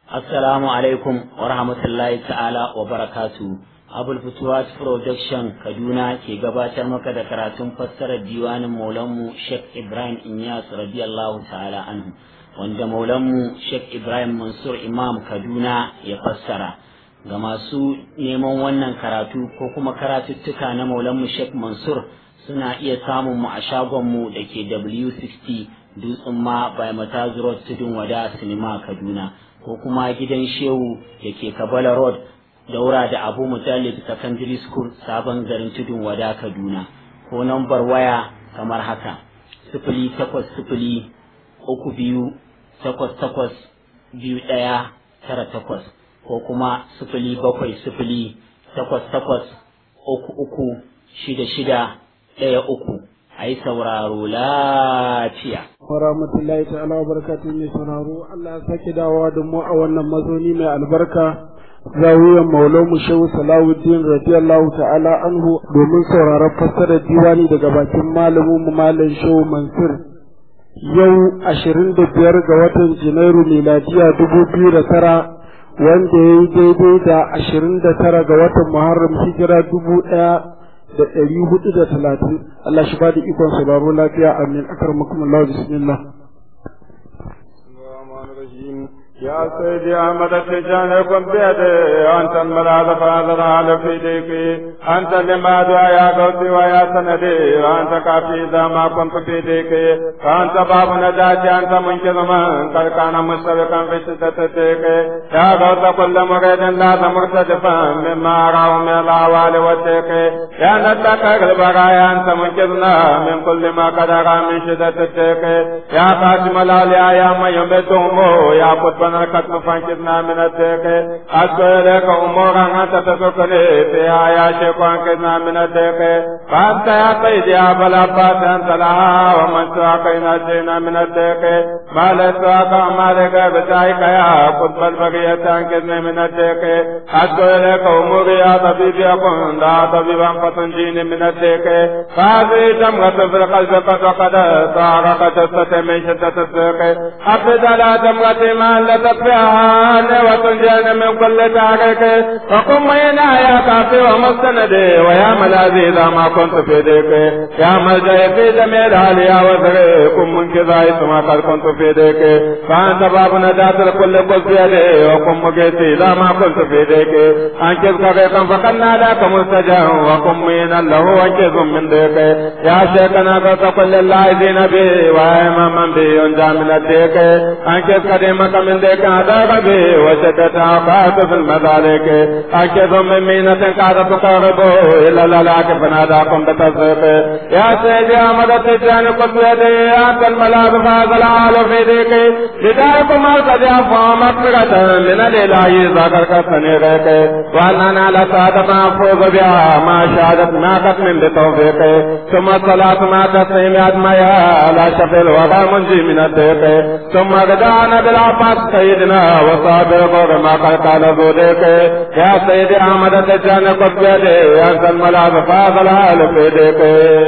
Assalamu alaikum wa rahmatullahi ta'ala wa barakatu. Abul Futuwat Production Kaduna ke gabatar maka da karatun fassarar diwanin Maulanmu Sheikh Ibrahim Inyas radiyallahu ta'ala anhu wanda Maulanmu Sheikh Ibrahim Mansur Imam Kaduna ya fassara. Ga masu neman wannan karatu ko kuma karatuttuka na Maulanmu Sheikh Mansur suna iya samun mu a shagonmu da ke W60 Dutsen ma by Matazu Road Tudun Wada Sinima Kaduna. ko kuma gidan shehu da ke kabala road daura da abu mutallib secondary school sabon garin tudun wada kaduna ko nambar waya kamar haka sifili takwas sifili uku biyu takwas takwas biyu ɗaya tara takwas ko kuma sifili bakwai sifili takwas takwas uku uku shida shida ɗaya uku a yi sauraro lafiya. Warahmatullahi ta'ala wa barakatuhu mai sauraro Allah ya sake dawowa da mu a wannan mazauni mai albarka zawiyan maulamu shehu salawuddin radiyallahu ta'ala anhu domin sauraron fassarar diwani daga bakin malamin mu malam shehu mansur yau ashirin da biyar ga watan janairu miladiya dubu biyu da tara wanda ya yi daidai da ashirin da tara ga watan muharram hijira dubu ɗaya da ɗari hudu da talatin Allah shi ba da ikon sauraro lafiya amin akar makum Allah bismillah يا سيدي أحمد التجان كن بيدي أنت الملاذ فاضل على في ديكي أنت لما يا قوتي ويا سندي أنت كافي إذا ما كنت في ديكي أنت باب نجاتي أنت منقذ من قد كان مشتبكا في شدة ديكي يا غوث كل مريد لا مرتدفا مما أراه من الأعوال والديكي يا نتاك البرايا أنت منقذنا من كل ما قد أرى من شدة الديكي يا قاسم الأولياء يا من يمدهم يا قطب ربنا القتل فانكدنا من الديك أشكو إليك أمورا أنت تسكني فيها يا شيخ وانكدنا من الديك فأنت يا سيدي يا أبا العباس أنت لها ومن سواك ينجينا من الديك ما لسواك وما لك بتاعك يا قطب البقية أنكدني من الديك أشكو إليك أموري يا طبيبي أكون لا طبيبا فتنجيني من الديك فهذه جمرة في القلب قد وقد طارق جثة من شدة السيق أبد على جمرة ما لتطفئها وتنجينا من كل تارك وقم مينا يا كافي ومستندي ويا ملاذي إذا ما كنت في ديك يا ملجأ في جميع العليا وزغي كن منكذا ما قد كنت في ديك فأنت باب نجاة الكل قل في يدي وقم مقيتي إذا ما كنت في ديك أنكذ كغيقا فقد ناداك مستجا وقم مينا له وانكذ من ديك يا شيخنا قلت كل اللاعبين به وإماما به ينجى من الديك أنكذ قديمك من ديك هذا به وشدت عقات في المذالك أكيد من مينة قاعدة تقرب إلى الهلاك فناداكم بتصديق يا سيدي أحمد التجان قد يدي أنت الملاذ فاز العال في ديك بدايكم القد يفهم مغفرة من الإله ذكر كالسنيرك وأننا لسادة محفوظ بها ما شهدت ما قتل بتوفيق ثم الصلاة ما تسليم أدميها على شفي الوضع منجي من الديك ثم غدانا بالعباس سيدنا وصابر قول ما قد قال ذوليك يا سيدي أحمد الدجان قد بيدي أنت الملاذ فاضل هال في ديك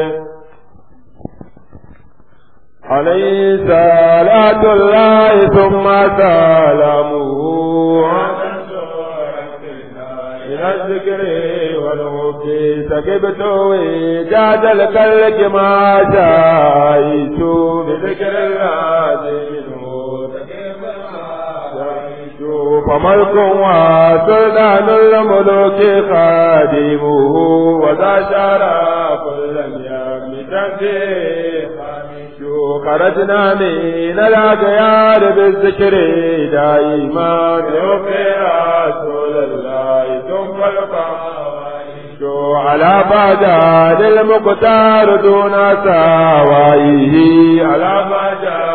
عليه صلاة الله ثم سلامه إلى الذكر والحب سكبت وجاد الكلك ما شايت بذكر الله فملك وسلطان الملوك خادمه وذا شرف لم يمت خرجنا من الأغيار بالذكر دائما يوفي رسول الله ثم القائد على بعد المقتار دون سوائه على بعد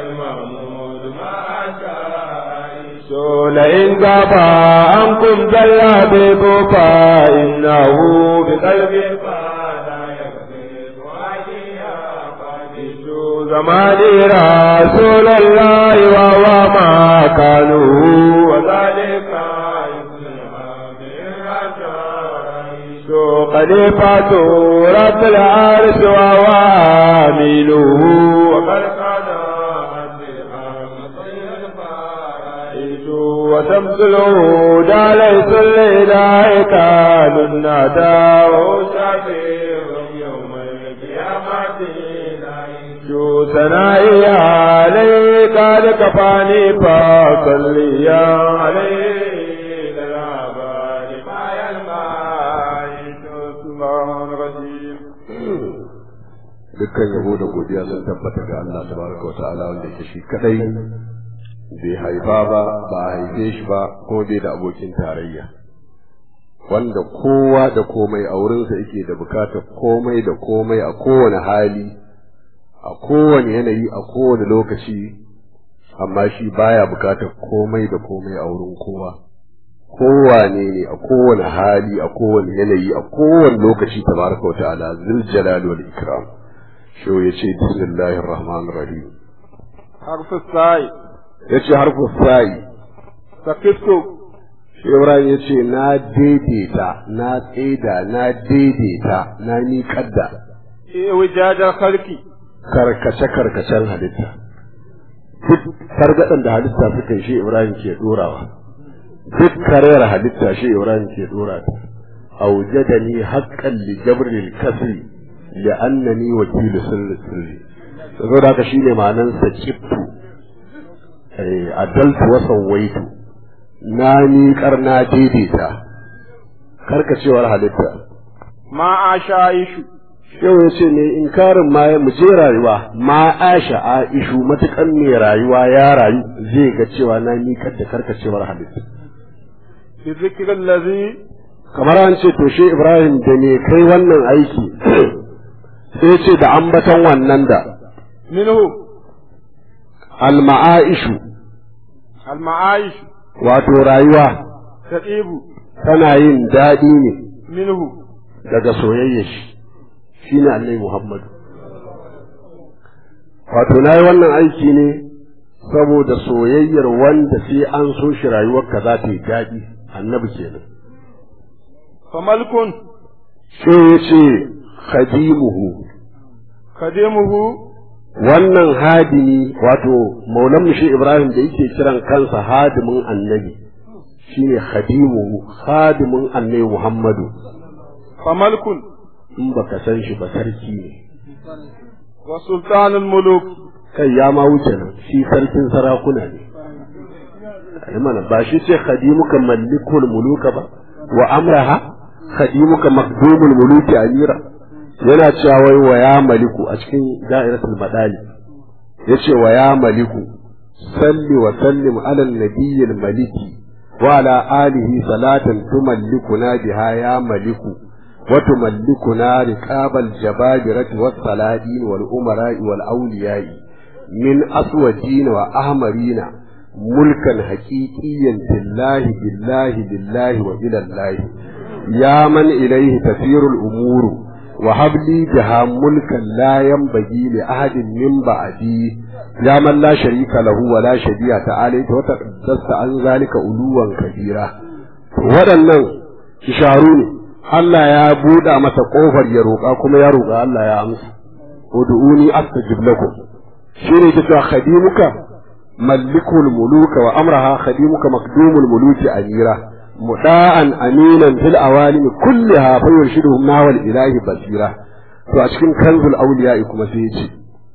لئن غاب عنكم جلابيب فإنه بقلب زمان رسول الله وهو ما كانوا وذلك خليفة رب العرش وهو آمينه وقد كان وتبذله دا ليس الإله كان الندى وشفيع يوم القيامة جو ثنائي عليك قد كفاني فصلي عليه للعباد ما يلمع سبحان رجيم dukkan yabo da godiya sun tabbata ga Allah tabaraka wa ta'ala wanda yake shi kadai bai haifa ba ba a haife shi ba ko bai da abokin tarayya wanda kowa da komai a wurinsa yake da bukatar komai da komai a kowane hali a kowane yanayi a kowane lokaci amma shi baya bukatar komai da komai a wurin kowa kowane ne a kowane hali a kowane yanayi a kowane lokaci tabaraka wa ta'ala zul jalali wal ikram shi yace bismillahir rahmanir rahim حرف الساي yace harfu sa'i سكت shi Ibrahim yace na daidaita na tsaida na daidaita na ni kadda وجاد الخلق karkace karkacen halitta duk targaɗen da halitta suka yi shi Ibrahim ke dorawa duk karayar halitta shi Ibrahim ke dora ta aujadani haqqan li jabril kasri li annani wakilu sirri sirri saboda haka shine ma'anan sa kiftu eh adaltu wa sawaitu na ni karna daidaita karkacewar halitta ما عاش عيش yau ya ce ne inkarin ma mu je rayuwa ma aisha aishu matukan mai rayuwa ya rayu zai ga cewa na nikar da karkacewar halitta بذكر الذي kamar an ce to shi ibrahim da ne kai wannan aiki sai ce da ambaton wannan da منه alma'aishu المعايش wato rayuwa تطيب tana yin daɗi ne منه daga soyayya shi shine annabi muhammadu wato na yi wannan aiki ne saboda soyayyar wanda sai an so shi rayuwarka za ta yi daɗi annabi kenan فملك sai ya ce khadimuhu خديمه wannan hadimi wato maulan shi ibrahim da yake kiran kansa hadimin annabi shine khadimuhu hadimin annabi muhammadu فملك in baka san shi ba sarki ne وسلطان الملوك kai ya ma wuce nan shi sarkin sarakuna ne ai mana ba shi ce khadimuka malikul muluka ba wa amraha khadimuka makdumul muluki amira yana cewa wai wa ya maliku a cikin da'iratul madali yace wa ya maliku salli wa sallim ala nabiyyil maliki wa ala alihi salatan tumallikuna biha ya maliku wa tumallikuna riqabal jababirati was saladin wal umara'i wal awliya'i min aswadin wa ahmarina mulkan haqiqiyyan billahi billahi billahi wa ila allah ya man ilayhi tasiru al umuru وهب لي بها ملكا لا ينبغي لأحد من بعدي يا من لا شريك له ولا شبيه تعالى وتقدست عن ذلك علوا كبيرا waɗannan isharu ne Allah ya buɗa masa ƙofar ya roƙa kuma ya roƙa Allah ya amsa ud'uni astajib lakum shine ke cewa khadimuka malikul muluka wa amraha khadimuka makdumul muluki amira muda'an aminan fil awalimi kulliha fa yurshiduhum nawal ilahi basira to a cikin kanzul awliya kuma sai yace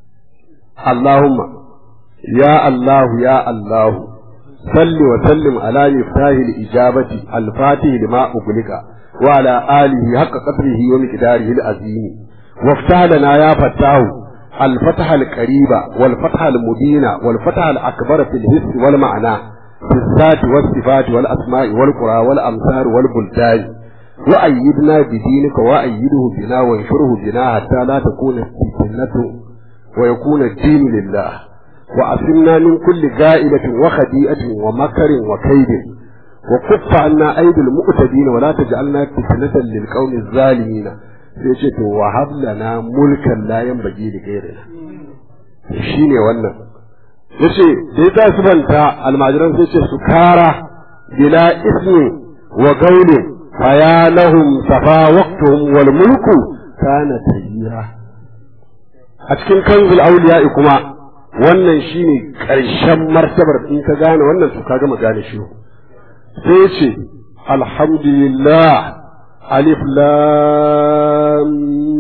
Allahumma ya Allah ya Allah salli wa sallim ala miftahi al-ijabati al-fatih lima uglika wa ala alihi haqqa qadrihi wa miqdarihi al-azim وافتح لنا يا فتاه الفتح القريب والفتح المبين والفتح الأكبر في الحس والمعنى في الذات والصفات والأسماء والقرى والأمثال والبلدان وأيدنا بدينك وأيده بنا وانشره بنا حتى لا تكون الفتنة ويكون الدين لله وأسلنا من كل جائلة وخديئة ومكر وكيد وكف عنا أيدي المؤتدين ولا تجعلنا فتنة للقوم الظالمين سيشت وهب لنا ملكا لا ينبغي لغيرنا شيني wannan yace da ya tashi banta almajiran sai ce su kara bila ismi wa gauli fa ya lahum safa waqtuhum wal mulku kana tayyira a cikin kanzul awliya kuma wannan shine karshen martabar in ka gane wannan to ka gama gane shi sai ce alhamdulillah alif lam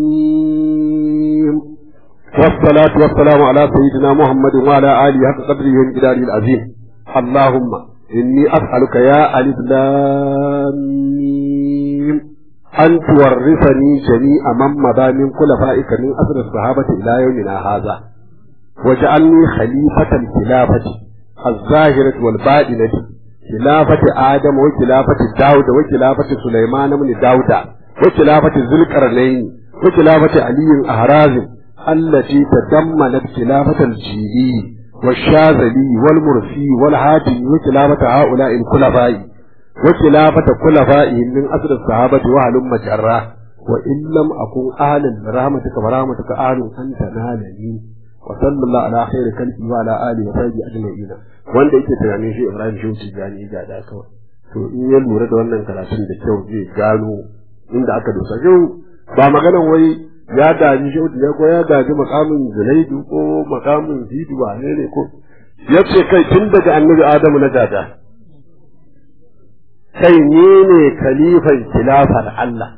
mim والصلاة والسلام على سيدنا محمد وعلى آله حق قدره وانقداره العظيم اللهم إني أسألك يا ألف لام ميم أن تورثني جميع من مضى من خلفائك من أسر الصحابة إلى يومنا هذا واجعلني خليفة الخلافة الظاهرة والباطنة خلافة آدم وخلافة داود وخلافة سليمان بن داود وخلافة ذي القرنين وخلافة علي أهرازم التي تضمنت خلافة الجيلي والشاذلي والمرسي والهادي وخلافة هؤلاء الخلفاء وخلافة خلفائهم من أسر الصحابة وهلم جراه وإن لم أكن أهلا برحمتك ورحمتك أهل أن تنالني وصلى الله على خير كلبي وعلى آله وصحبه أجمعين wanda yake tunanin shi Ibrahim Shehu Tijjani ga da kawai to in ya lura da wannan karatun da kyau zai gano inda aka dosa yau ba maganan wai ya gaji Shehu Tijjani ko ya gaji makamin Zulaidu ko makamin Zidu ba ne ne ko ya ce kai tun daga annabi Adamu na gada kai ne ne khalifan khilafar Allah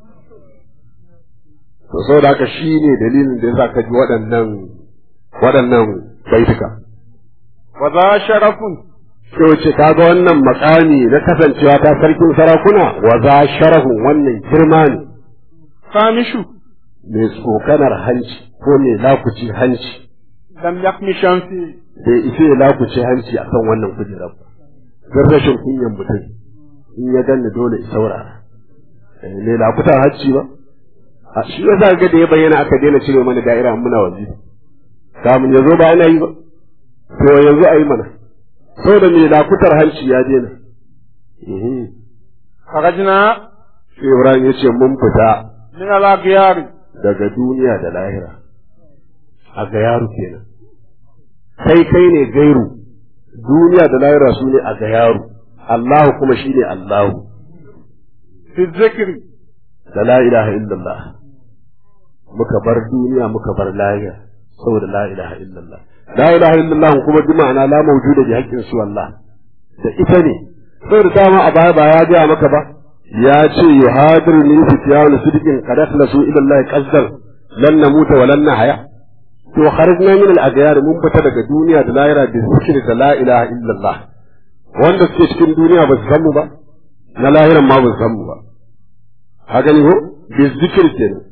to saboda haka shi ne dalilin da yasa ka ji waɗannan waɗannan baituka wa za sharafun sai wace kaga wannan makami na kasancewa ta sarkin sarakuna wa za sharafun wannan girma ne kamishu mai tsokanar hanci ko mai lakuci hanci lam yakmi shamsi bai isa ya lakuci hanci akan wannan kujerar ba don rashin kunyan mutum in ya ganni dole ya saurara Eh, mai lakutar hanci ba a shi ya ga da ya bayyana aka daina cire mana da'ira muna waje kamun ya zo ba ana yi ba to yanzu a yi mana saboda mai lakutar hanci ya daina Mhm. kharajna sai Ibrahim ya ce mun fita min al-aghyar daga duniya da lahira a ga yaro kenan kai kai ne gairu duniya da lahira su ne a ga yaro Allahu kuma shi ne Allahu fi dhikri da la ilaha illallah muka bar duniya muka bar lahira saboda la ilaha illallah la ilaha illallah kuma bi ma'ana la mawjuda bi haqqin su Allah da ita ne saboda dama a baya ba ya ga maka ba ya ce yuhadir ni fitiyanu sidqin qad akhlasu ila Allah qasdan lan namuta wa lan nahya to kharajna min al-aghyar mun fita daga duniya da lahira da zikri da la ilaha illallah wanda suke cikin duniya ba su san mu ba na lahiran ma ba su san mu ba haka ne ko bi zikri kenan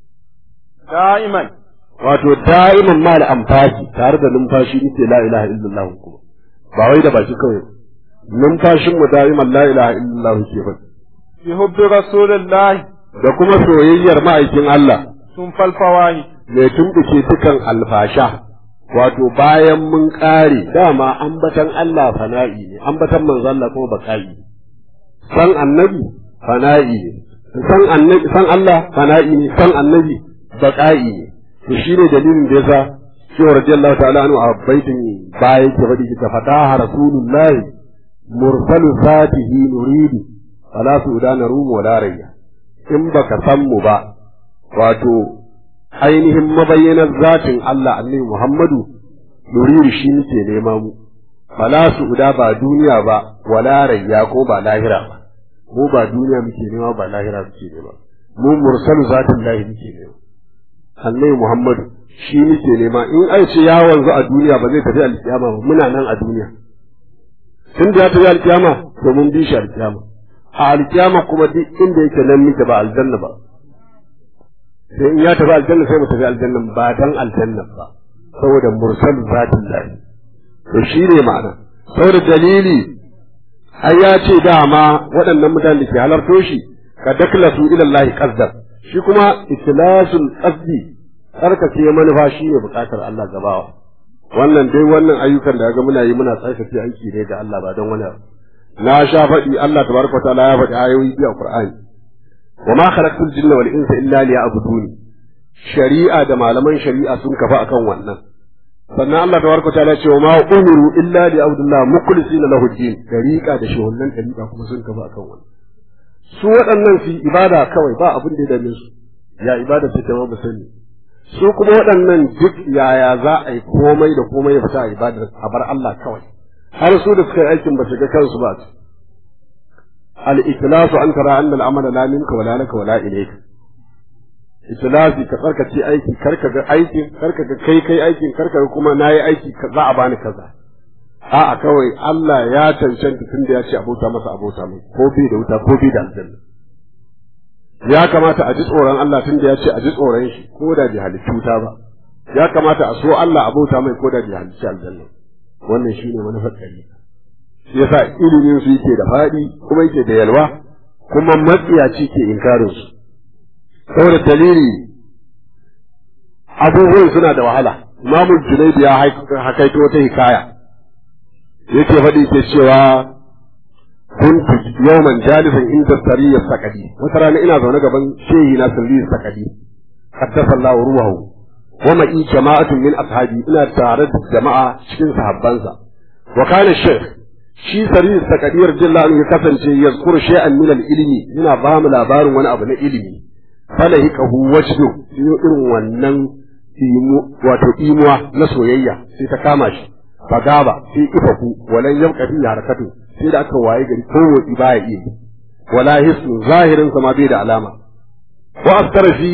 da'iman wato da'iman ma da amfaki tare da numfashi nake la ilaha illallah kuma ba wai da baki kawai numfashin mu da'iman la ilaha illallah ke ba bi hubbi rasulillahi da kuma soyayyar ma'aikin Allah sun falfawahi mai tumbuke dukan alfasha wato bayan mun kare dama ambatan Allah fana'i ne ambatan manzo Allah kuma baka'i ne san annabi fana'i ne san annabi san Allah fana'i ne san annabi baka'i ne to shine dalilin da yasa Shehu radiyallahu ta'ala anhu a baitin baya yake faɗi ta fataha rasulullahi mursalu zatihi nuridu fala su'dana rumu wala rayya in baka san mu ba wato ainihin mabayyanar zatin Allah annabi Muhammadu nuridu shi muke nema mu fala su'da ba duniya ba wala rayya ko ba lahira ba mu ba duniya muke nema ba lahira muke nema mu mursalu zatin lahi muke nema annabi Muhammadu shi muke nema in ai ce ya wanzu a duniya ba zai tafi alkiyama ba muna nan a duniya tun da ya tafi alkiyama to mun bi shi alkiyama a alkiyama kuma duk inda yake nan muke ba aljanna ba sai in ya tafi aljanna sai mu tafi aljanna ba dan aljanna ba saboda mursal zatin lahi to shi ne ma'ana saboda dalili ai ya ce dama waɗannan mutanen da ke halarto shi ka daklasu ila Allah qasdan shi kuma ikhlasul qasdi tsarkake manufa shi ne bukatar Allah gabawa wannan dai wannan ayyukan da ga muna yi muna tsarkake aiki ne ga Allah ba don wani abu na sha faɗi Allah tabaraka ta'ala ya faɗi ayoyi biyu a Qur'ani wa ma khalaqtul jinna wal insa illa liya'buduni shari'a da malaman shari'a sun kafa akan wannan sannan Allah tabaraka ta'ala ya ce wa ma umiru illa liya'budullah mukhlisina lahu din dariqa da shehunnan dariqa kuma sun kafa akan wannan su waɗannan su ibada kawai ba abin da ya dame su ya ibada ta jama'a ba sani su kuma waɗannan duk yaya za a yi komai da komai ya fita a ibadar a bar Allah kawai har su da suka yi aikin ba su ga kansu ba al-ikhlasu an tara anna al-amala la minka wala laka wala ilayka ikhlasi ka tsarkace aiki karka ga aikin karka ga kai kai aikin karka ga kuma nayi aiki za a bani kaza a'a kawai Allah ya cancanta tunda ya ce abota masa abota mai ko bi da wuta ko bi da aljanna ya kamata a ji tsoron Allah tunda ya ce a ji tsoron shi ko da bi halittu wuta ba ya kamata a so Allah abota mai ko da bi halittu aljanna wannan shine manufar kare shi yasa ilimin su yake da faɗi kuma yake da yalwa kuma matsiyaci ke inkarin su saboda dalili abubuwan suna da wahala imamul junaidi ya hakaito wata hikaya yake faɗi ke cewa kuntu yawman jalisan inda sariyar sakadi wata rana ina zaune gaban shehi na sariyar sakadi haddasa Allah ruwahu wa ma'i jama'atun min ashabi ina tare da jama'a cikin sahabbansa wa kana shaykh shi sariyar sakadi radiyallahu anhu ya kasance yazkuru shay'an min al-ilmi yana ba mu labarin wani abu na ilimi falahikahu wajdu irin wannan wato imuwa na soyayya sai ta kama shi fagaba sai ifaku walan yabqa fi harakatu sai da aka waye gari kowace baya iya wala hisnu zahirin sa ma bai da alama wa askara fi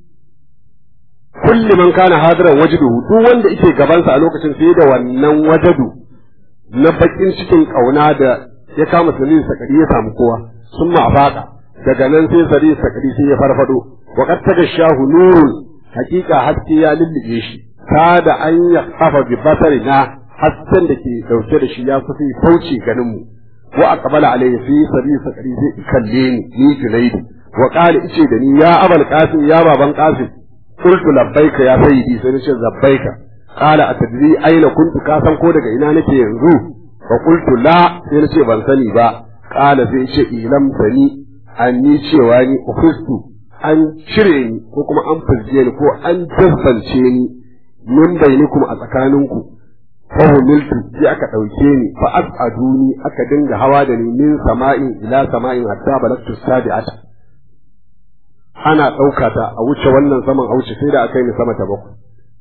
kulli man kana hadiran wajduhu duk wanda yake gaban sa a lokacin sai da wannan wajadu na bakin cikin kauna da ya kama sanin sakari ya samu kowa sun ma faka daga nan sai sari sakari sai ya farfado wa qad tagashahu nurun hakika haske ya lullube shi kada an ya kafa bi basarina hasken da ke dauke da shi ya kusa fauce ganin mu wa aqbala alayhi fi sabi sakari sai kalle ni ni junaidi wa qala ice da ni ya abal qasim ya baban qasim qultu labbaika ya sayyidi sai nace labbaika qala atadri aina kuntu ka san ko daga ina nake yanzu fa qultu la sai nace ban sani ba qala sai ce ilam sani anni cewa ni ukhistu an cire ni ko kuma an fizge ni ko an jazzance ni min bainikum a tsakaninku fa humiltu sai aka dauke ni fa as'aduni aka dinga hawa da ni min sama'in ila sama'in hatta balagtu sabi'at ana dauka ta a wuce wannan saman a wuce sai da aka yi ni sama ta bakwai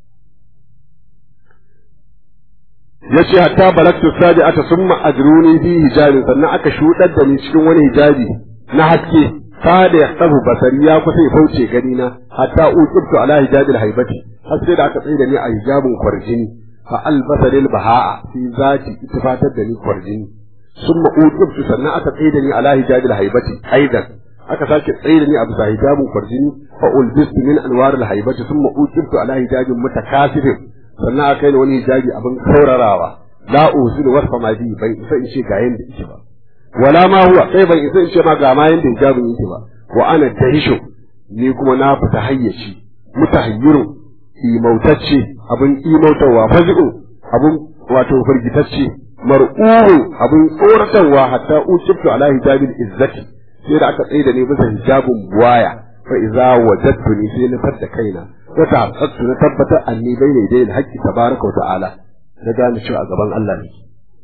yace hatta balagtu sabi'ata summa ajruni fi hijabin sannan aka shudar da ni cikin wani hijabi na haske kada ya tabu basari ya kusa ya fauce gani na hatta uqibtu ala hijabil haibati har sai da aka tsaye da ni a hijabin kwarjini fa albasari bahaa fi zati ittifatar da ni kwarjini summa uqibtu sannan aka tsaye da ni ala hijabil haibati aidan aka sake tsaye da ni a bisa hijabin kwarjini fa ulbistu min anwar al haibati summa uqibtu ala hijabin mutakasirin sannan aka yi wani hijabi abin kaurarawa la usul wasfa ma bi bai isa in ce ga yanda yake ba wala ma huwa sai ban isa in ce ma ga ma yanda hijabin yake ba wa ana dahishu ni kuma na fita hayyaci mutahayyiru imautacce abin imautarwa fazi'u abin wato firgitacce mar'uhu abin tsoratarwa hatta ucibtu ala hijabil izzati sai da aka tsaye da ni bisa hijabin buwaya fa iza wajadtuni sai na fadda kaina wa ta'aqqatu na tabbata anni bayna yadayil haqqi tabaraka wa ta'ala na gane cewa a gaban Allah ne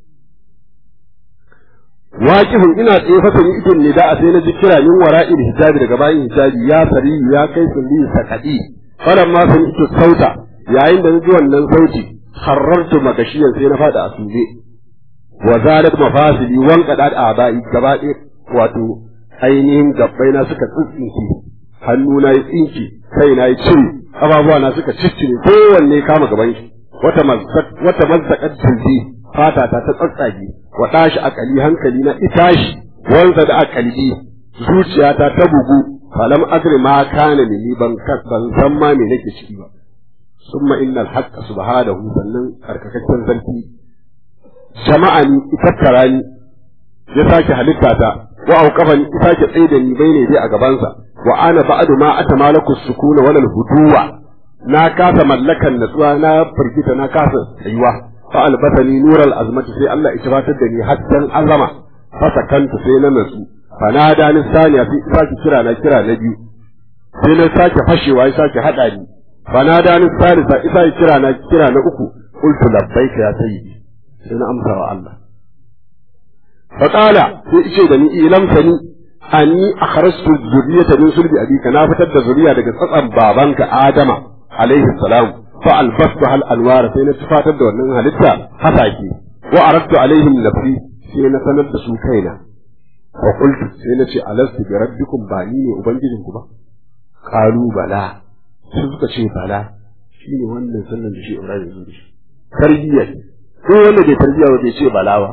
waqifin ina tsaye fa sani idin ne da a sai na ji kira min wara'il hijabi daga bayan hijabi ya sari ya kai sulli sakadi falan ma sun ito sauta yayin da ji wannan sauti harartu magashiyan sai na fada a suje wa zalat mafasili wan qadad abai gaba ɗaya wato ainihin gabbai na suka tsintsinke hannu na yi tsinki kai na yi cire ababuwa na suka ciccire kowanne kama gaban shi wata mazzaq wata mazzaqat tilbi fata ta ta tsatsage wa dashi akali hankali na itashi wanda da akali zuciyata ta bugu falam adri ma kana ni ban ban san ma me nake ciki ba summa innal haqqa subhanahu sannan karkakaccen sarki jama'a ni itattara ni ya sake halitta ta wa auqafani ya sake tsaye da ni bai dai a gabansa wa ana ba'du ma atamalaku sukuna wal huduwa na kasa mallakan natsuwa na firgita na kasa tsayuwa fa albasani nural azmati sai Allah ya tabbatar da ni haddan azama fa sakanta sai na natsu fanada ni saniya sai sake kira na kira na biyu sai na sake fashewa ya sake hada ni fanada ni salisa isa ya kira na kira na uku qultu labbaika ya sayyidi sai na amsa wa Allah fa qala sai ice da ni ilam sani anni akhrajtu zurriyata min sulbi abika na fitar da zuriya daga tsatsan babanka Adama alaihi salam fa albastu hal anwar sai na tufatar da wannan halitta hasake wa aradtu alaihim nafsi sai na sanar da su kaina wa qultu sai na ce alastu bi rabbikum ba ni ne ubangijin ku ba qalu bala sai suka ce bala shine wannan sallan da shi Ibrahim ya zo da shi tarbiyya ko wanda bai tarbiyya ba bai ce bala ba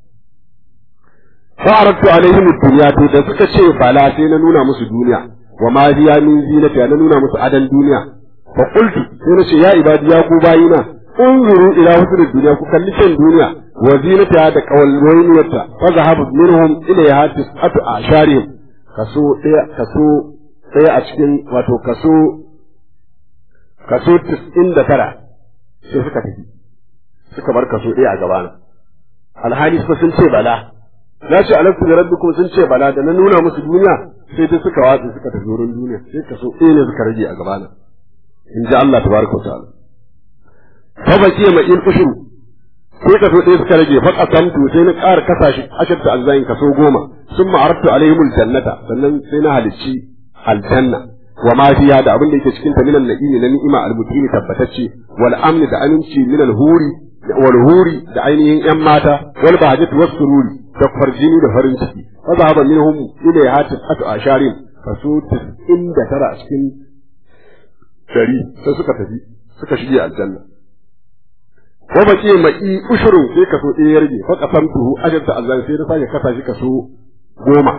fa aradtu alaihim ad-dunya to da suka ce bala sai na nuna musu duniya wa ma hiya min zinati na nuna musu adan duniya fa qultu sai na ce ya ibadi ya ku bayina unzuru ila husnul dunya ku kalli kan duniya wa zinata da qawalwayniyata fa zahabu minhum ilayha tis'atu asharihim kaso daya kaso daya a cikin wato kaso kaso 99 sai suka tafi suka bar kaso daya a gabana alhali suka sun ce bala na ce alaikum da rabbikum sun ce bala da na nuna musu duniya sai dai suka watsa suka tafi wurin duniya sai kaso ɗaya ne suka rage a gabana in ji Allah tabaraka wa ta'ala fa baki ma in ushuru sai kaso ɗaya suka rage fa qasamtu sai na ƙara kasa shi ashirta azzain kaso goma sun ma'aratu alaihimul jannata sannan sai na halicci aljanna wa ma fiha da abin da yake cikin ta minan na'imi na ni'ima al-mutini tabbatacce wal amni da aminci min al-huri wal huri da ainihin yan mata wal bahajatu was sururi da farjini da farin ciki fa zahaba minhum ila hatis atu asharin kaso 99 a cikin dari sai suka tafi suka shige aljanna wa baki mai ushurun sai kaso ɗaya ya rage fa qasamtuhu ajarta Allah sai na sake kasa shi kaso goma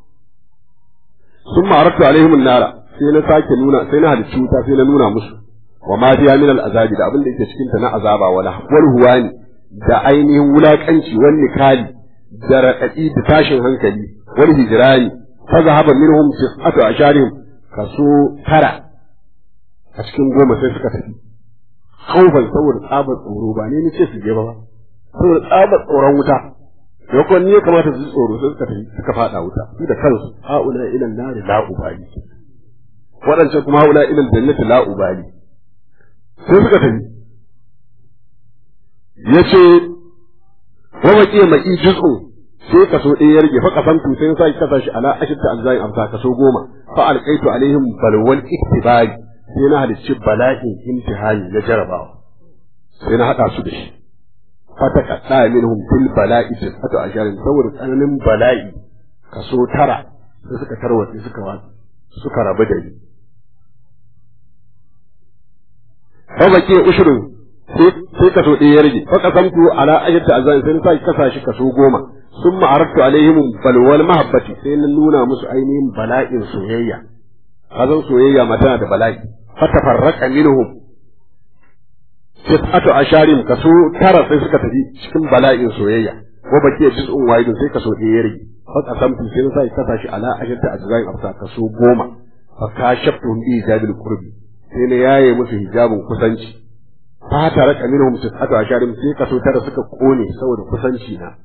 summa aratu alaihim an-nara sai na sake nuna sai na halicci wuta sai na nuna musu wa ma fiya min al-azabi da abin da yake cikin ta na azaba wala wal huwani da ainihin wulakanci wal nikali da raɗaɗi da tashin hankali wal hijrani fa zahaba minhum tis'atu asharihim kaso tara a cikin goma sai suka tafi haufan saboda tsabar tsoro ba ne ce su je ba saboda tsabar tsoron wuta yakon ne kamata su ji tsoro sai suka tafi suka fada wuta su da kansu haula ila nari la ubali waɗancan kuma haula ila jannati la ubali sai suka tafi yace wa baqi mai juz'u sai kaso ɗaya ya rage fa kasantu sai sa ki kasa shi ala ashta alzai amsa kaso goma fa alqaitu alaihim balwal iktibari sai na halicci bala'in imtihani na jarabawa sai na haɗa su da shi fata kaɗa minhum fil bala'i tis'atu asharin saboda tsananin bala'i kaso tara sai suka tarwatse suka watsa suka rabu da ni fa bake ushrun sai kaso ɗaya ya rage fa kasamtu ala ajata azan sai na sa kasa shi kaso goma sun ma'aratu alaihim balwal mahabbati sai na nuna musu ainihin bala'in soyayya kazan soyayya ma tana da bala'i fatafarraqa minhum tis'atu asharin kaso tara sai suka tafi cikin bala'in soyayya wa baki juz'un wahidun sai kaso ɗaya ya rage fa qasamtu sai na sai kasa shi ala ajata ajzain afsa kaso goma fa kashaftu bi hijabil qurbi sai na yaye musu hijabin kusanci fa taraka minhum tis'atu asharin sai kaso tara suka kone saboda kusanci na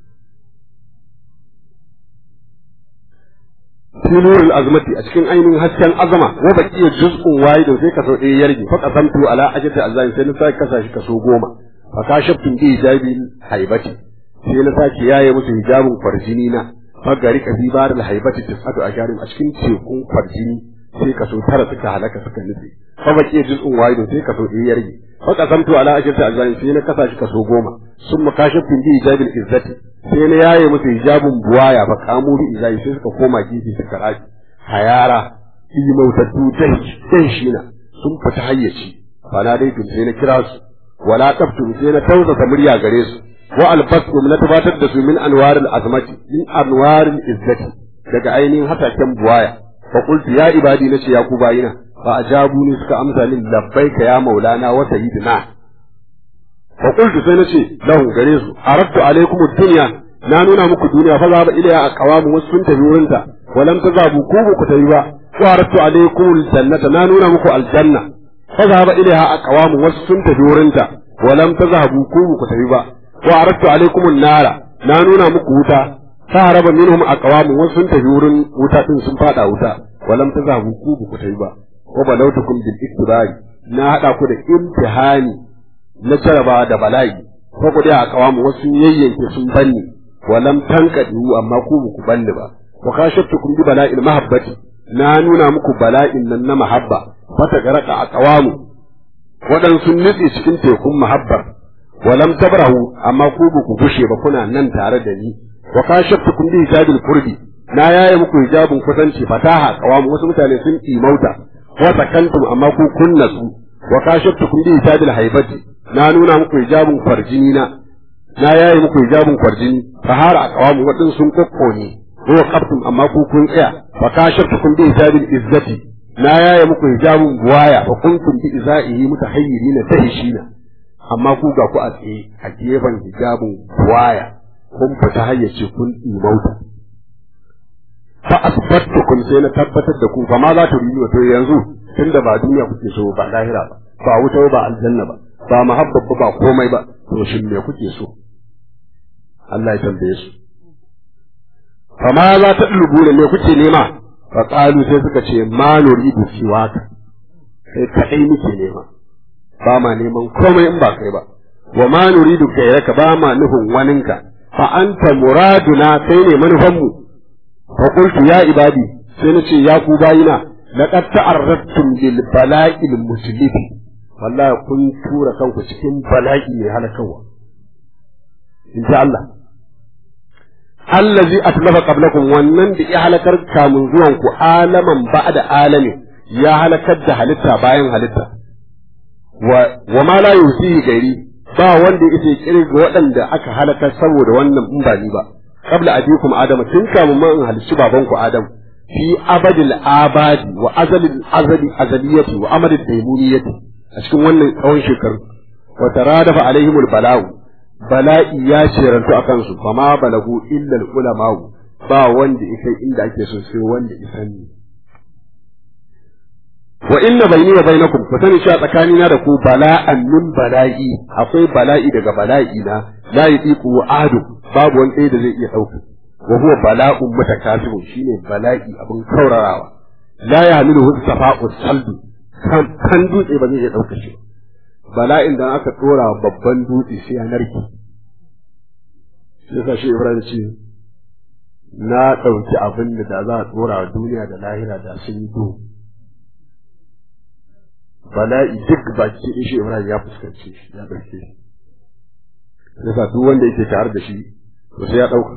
fi nurul azmati a cikin ainihin hasken azama wa baqiya juz'un wahidun sai kaso ɗaya ya rage fa qasamtu ala ajati azzain sai na sake kasa shi kaso goma fa kashaftu bi hijabil haibati sai na sake yaye musu hijabin farjini na fa gari ka fi bar al haibati tisatu asharin a cikin tekun farjini sai kaso tara suka halaka suka nufi fa baqiya juz'un wahidun sai kaso ɗaya ya rage fa qasamtu ala ajati azzain sai na kasa shi kaso goma summa kashaftu bi hijabil izzati sai na yaye musu hijabin buwaya fa kamu bi izai sai suka koma gefe suka rafi hayara fi mautattu dai shi na sun fita hayyaci fa na dai tun sai na kira su wala taftu sai na tausasa murya gare su wa albasum na tabbatar da su min anwaril azmati min anwaril izzati daga ainihin hataken buwaya fa qultu ya ibadi nace ya ku bayina fa ajabu ni suka amsa min labbaika ya maulana wa sayyidina fa qultu sai nace lahu gare su aradtu alaikum ad-dunya na nuna muku duniya fa zaba ilaya a qawamu wasu sun tafi wurin ta walam tazabu ku ku tafi ba wa aradtu alaikum al-jannata na nuna muku aljanna fa zaba ilaya a qawamu wasu sun tafi wurin ta walam tazabu ku ku tafi ba wa aradtu alaikum an-nara na nuna muku wuta fa haraba minhum aqwamu wasu sun tafi wurin wuta din sun fada wuta walam tazabu ku ku tafi ba wa balautukum bil iktibari na hada ku da imtihani na jaraba da bala'i ko ku dai a kawamu wasu yayyanke sun banni walam tankadu amma ku ku banni ba wa kashaftukum bi bala'il mahabbati na nuna muku bala'in nan na mahabba fata garaka a kawamu waɗansu nutse cikin tekun mahabbar walam tabrahu amma ku ku gushe ba kuna nan tare da ni wa kashaftukum bi hijabil qurbi na yaye muku hijabin kusanci fataha qawamu wasu mutane sun imauta wa sakantum amma ku kunna su wa kashaftukum bi hijabil haibati na nuna muku hijabin kwarjini na na yaye muku hijabin kwarjini fahara qawamu wadin sun kokkone wa qabtum amma ku kun tsaya wa kashaftukum bi hijabil izzati na yaye muku hijabin buwaya wa kuntum bi izaihi mutahayyirina tahishina amma ku ga ku a tsaye a gefen hijabin buwaya kun fita hayyace kun imauta fa asbattukum sai na tabbatar da ku fa ma za ta yi to yanzu tunda ba duniya kuke so ba lahira ba ba wuta ba aljanna ba ba mahabba ba komai ba to shin me kuke so Allah ya tambaye su fa ma za ta dulubu ne me kuke nema fa qalu sai suka ce ma nuridu siwaka sai kadai muke nema ba ma neman komai in ba kai ba wa ma nuridu gairaka ba ma nufin waninka fa anta muraduna kai ne manufanmu fa qultu ya ibadi sai nace ya ku bayina laqad ta'arradtum lil bala'il muslif wallahi kun tura kanku cikin bala'i mai halakawa in ji Allah allazi atlafa qablakum wannan da ya halakar kamun zuwan ku alaman ba'da alamin ya halakar da halitta bayan halitta wa ma la yusihi gairi ba wanda yake kirga waɗanda aka halakar saboda wannan in ba ni ba qabla abikum adam tun kamun ma in halicci baban ku adam fi abadil abadi wa azalil azali azaliyati wa amadil daimuniyati a cikin wannan tsawon shekaru wa taradafa alaihimul bala'u bala'i ya cerantu akan su fama balagu illa ulama'u ba wanda ya kai inda ake so sai wanda ya sani wa inna bayni wa bainakum ku sani cewa tsakanina da ku bala'an min bala'i akwai bala'i daga bala'i na la yatiqu adu babu wani ɗaya da zai iya ɗauka wa huwa bala'un mutakasibun shine bala'i abin kaurarawa la yahmilu hu safa'u saldu kan dutse ba zai iya ɗauka shi bala'in da aka tsora babban dutse sai ya narke sai shi Ibrahim ce na ɗauki abin da za a tsora wa duniya da lahira da sun yi duhu bala'i duk baki ɗin shi Ibrahim ya fuskanci shi ya ɗauke shi yasa duk wanda yake tare da shi to sai ya ɗauka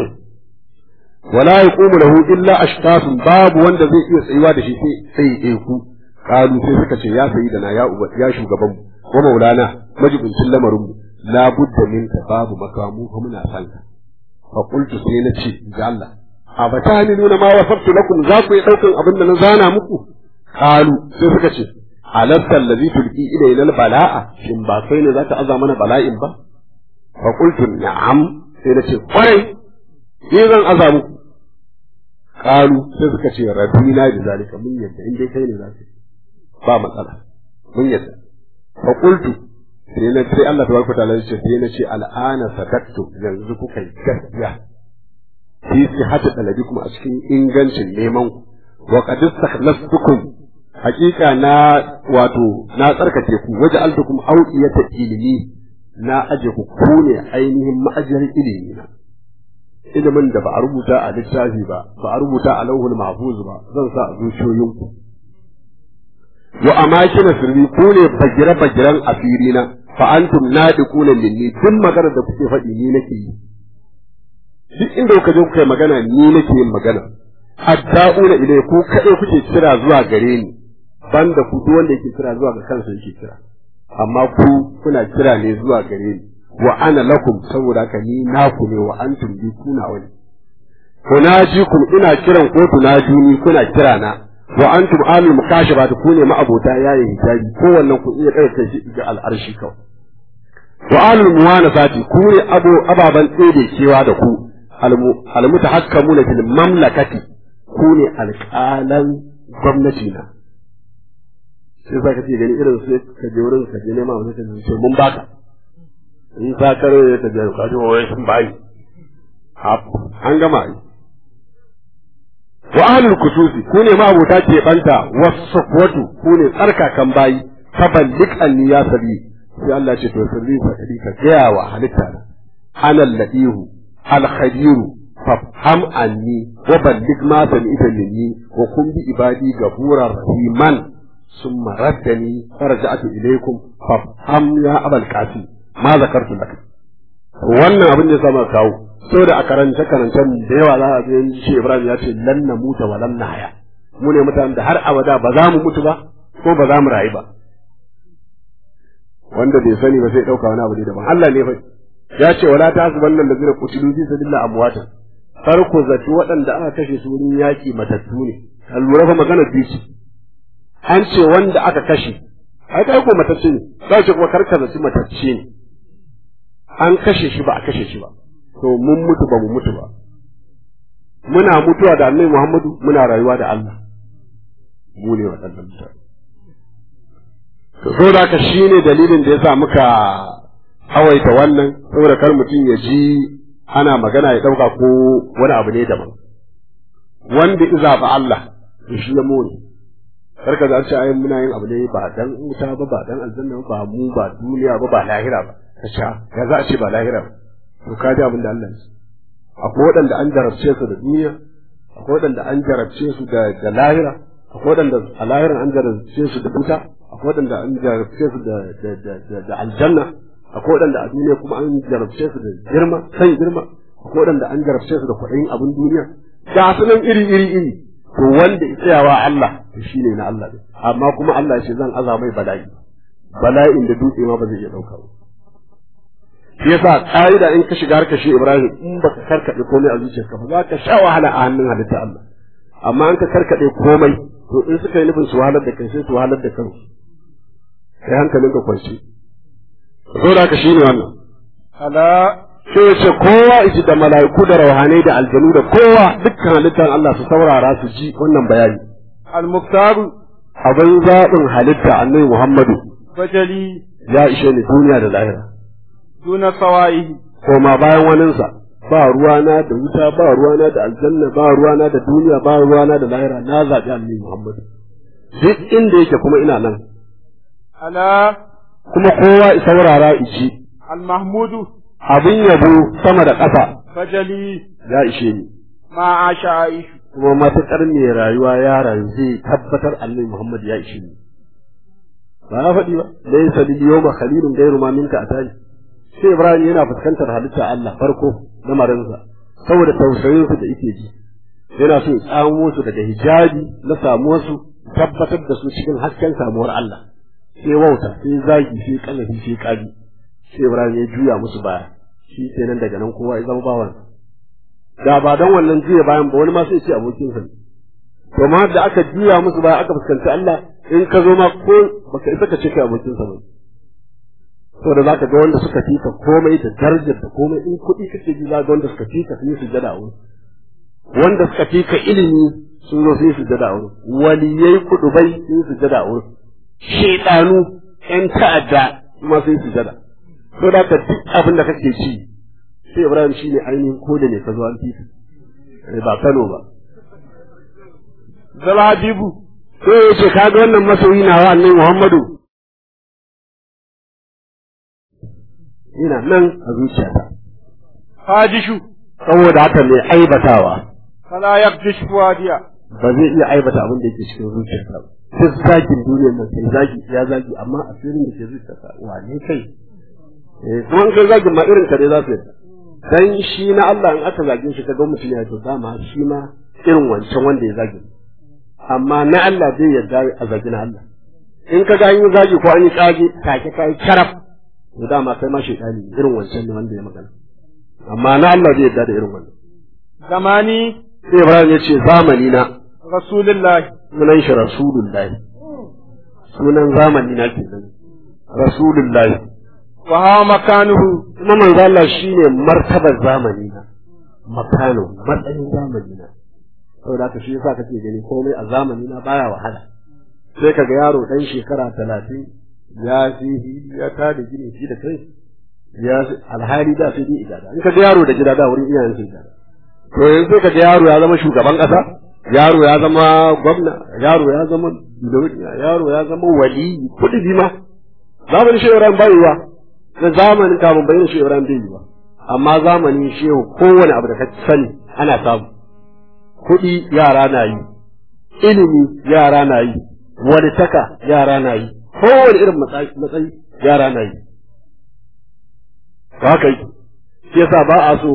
wala yaqumu lahu illa ashqasun babu wanda zai iya tsayuwa da shi sai sai ya ku kalu sai suka ce ya sayi da na ya uba ya shugaban mu ko maulana majibincin lamarin mu la budda minka babu makamu ko muna san ka fa qultu sai na ce ga Allah a bata ni nuna ma wasaftu lakum za ku yi daukan abin da na zana muku kalu sai suka ce alasta allazi tulqi ilayna bala'a shin ba kai ne zaka aza mana bala'in ba fa qultu na'am sai na ce kwarai ni zan aza muku kalu sai suka ce rabina bi zalika mun yadda in dai kai ne zaka ba matsala mun yadda fa qultu sai na sai Allah tabaraka ta'ala ya ce sai na ce al'ana sadaqtu yanzu kuka yi gaskiya fi sihhati talabikum a cikin ingancin neman ku wa qad istakhlastukum haqiqa na wato na tsarkake ku waje altukum awiyata ilimi na aje ku ku ne ainihin ma'ajiyar ilimi na ilimin da ba a rubuta a littafi ba ba a rubuta a lauhul mahfuz ba zan sa a zuciyoyinku wa amakin sirri ku ne bagira bagiran asiri na fa antum nadiquna minni duk magana da kuke faɗi ni nake yi duk inda kuka je kuka yi magana ni nake yin magana adda'una ilai ku kaɗai kuke kira zuwa gare ni banda ku duk wanda yake kira zuwa ga kansa yake kira amma ku kuna kira ne zuwa gare ni wa ana lakum saboda haka ni naku ne wa antum bi kuna wani kunajikum ina kiran ko tunajuni kuna kira na wa antum alul mukashafat ku ne ma'abota yayin hijabi ko wannan ku iya kai shi ga al'arshi kawai wa alul muwanasati ku ne abo ababan tsede kewa da ku almutahakkamuna fil mamlakati ku ne alƙalan gwamnati na sai za ka ce gani irin sai ka je wurin ka je nema wani ka ce mun baka in ta karo ya ta je ka je wai sun bayi an gama yi wa ahlul kususi ku ne ma'abota ke banta wasafwatu ku ne tsarkakan bayi faballik anni ya sabi sai Allah ce to sirri fa kadi ka gaya wa halitta na ana ladihu al khadiru fafham anni wa ballig ma sami'ta minni wa kun bi ibadi gafura rahiman summa raddani farja'tu ilaykum fafham ya abal qasim ma zakartu lak wannan abin da sama kawo saboda a karance karancen da yawa za a ga shi Ibrahim ya ce lan na muta wa lan na haya mu ne mutanen da har abada ba za mu mutu ba ko ba za mu rayu ba wanda bai sani ba sai dauka wani abu ne daban Allah ne fa ya ce wala ta hasban nan da zira kutilu fi sabilillah amwatan farko zati waɗanda aka kashe su wurin yaki matattu ne an lura fa magana biyu an ce wanda aka kashe ai kai ko matacce ne sai ce kuma karka zaci matacce ne an kashe shi ba a kashe shi ba to mun mutu ba mu mutu ba muna mutuwa da annabi Muhammadu muna rayuwa da Allah mu ne waɗannan mutane to saboda haka shine dalilin da yasa muka hawaita wannan saboda kar mutum ya ji ana magana ya ɗauka ko wani abu ne daban wanda iza ba Allah to shi ya more kar ka ce ai muna yin abu ne ba dan wuta ba ba dan aljanna ba mu ba duniya ba ba lahira ba ka ce ya za a ce ba lahira ba to ka ji abin da Allah ya akwai waɗanda an jarabce su da duniya akwai waɗanda an jarabce su da da lahira akwai waɗanda a lahiran an jarabce su da wuta akwai waɗanda an jarabce su da da da aljanna akwai waɗanda a duniya kuma an jarabce su da girma san girma akwai waɗanda an jarabce su da kwaɗayin abin duniya ga su nan iri iri iri to wanda ya tsayawa Allah to shine na Allah ne amma kuma Allah ya ce zan aza mai bala'i bala'in da dutse ma ba zai iya ɗauka ba shi yasa ƙa'ida in ka shiga harkar shi Ibrahim in baka karkaɗe komai a zuciyarka ba za ka sha wahala a hannun halitta Allah amma in ka karkaɗe komai to in suka yi nufin su wahalar da kai sai su wahalar da kansu sai hankalinka kwance saboda haka shine wannan ala sai ya ce kowa iji da mala'iku da rauhanai da aljanu da kowa dukkan halittar Allah su saurara su ji wannan bayani al-muktaru abin zaɓin halitta annabi Muhammadu fajali ya ishe ni duniya da lahira duna sawa'ihi koma bayan waninsa ba ruwana da wuta ba ruwana da aljanna ba ruwana da duniya ba ruwana da lahira na zaɓi annabi Muhammadu duk inda yake kuma ina nan ala kuma kowa i saurara iji al-mahmudu abin yabo sama da ƙasa fajali ya ishe ni ma asha aishu kuma matuƙar mai rayuwa ya rayu zai tabbatar annabi Muhammad ya ishe ni ba ya faɗi ba laysa lil yawma khalilun ghayru ma minka atani sai Ibrahim yana fuskantar halitta Allah farko na marinsa saboda tausayin su da yake ji yana so ya tsamo su daga hijabi na samuwar su tabbatar da su cikin hasken samuwar Allah sai wauta sai zagi sai kallafi sai kaji sai Ibrahim ya juya musu baya shi kenan daga nan kowa ya zama bawansa da ba don wannan juya bayan ba wani ma sai ce abokin sa to ma da aka juya musu baya aka fuskanci Allah in ka zo ma ko baka isa ka ce kai abokin sa ba to da zaka ga wanda suka fika komai da darajar da komai in kuɗi kake ji za ga wanda suka fika su yi sujada a wurin wanda suka fika ilimi sun zo su yi sujada a wurin waliyai kudubai sun yi sujada a wurin shedanu yan ta'adda kuma sun yi sujada to da ka duk abin da kake ci sai Ibrahim shine ainihin ko da ne ka zo an titi ba Kano ba zalhabibu sai ya ce ka ga wannan masoyi na wa annabi Muhammadu ina nan a zuciyata hajishu saboda haka mai aibatawa fala yakdish fuadiya ba zai iya aibata abin da yake cikin zuciyarsa ba duk zagin duniyar nan sai zagi ya zagi amma asirin da ke zuciyarsa wane kai eh kuma in kai zagin ma irin ka dai za su yi dan shi na Allah in aka zage shi kaga mutum ya to dama shi ma irin wancan wanda ya zage amma na Allah zai yarda a zagi na Allah in ka ga an yi zagi ko an yi kage take kai karaf to dama kai ma shaytani irin wancan ne wanda ya magana amma na Allah zai yarda da irin wannan zamani sai Ibrahim ya ce zamani na rasulullahi sunan shi rasulullahi sunan zamani na kenan rasulullahi wa hawa makanuhu kuma manzo Allah shine martabar zamani na makano matsayin zamani na saboda haka shi yasa kake gani komai a zamani na baya wahala sai kaga yaro dan shekara talatin ya fi ya ta da gini shi da kai ya alhali da sai dai idada in kaga yaro da gida da wurin iyayen sai idada to yanzu kaga yaro ya zama shugaban kasa yaro ya zama gwamna yaro ya zama yaro ya zama wali kudi bima zamanin shehu ran bayuwa da zamanin kafin bayyana shehu ran bai yiwa amma zamanin shehu kowane abu da ka sani ana samu kuɗi yara na yi ilimi yara na yi wani taka yara na yi kowane irin matsayi yara na yi haka yi shi yasa ba a so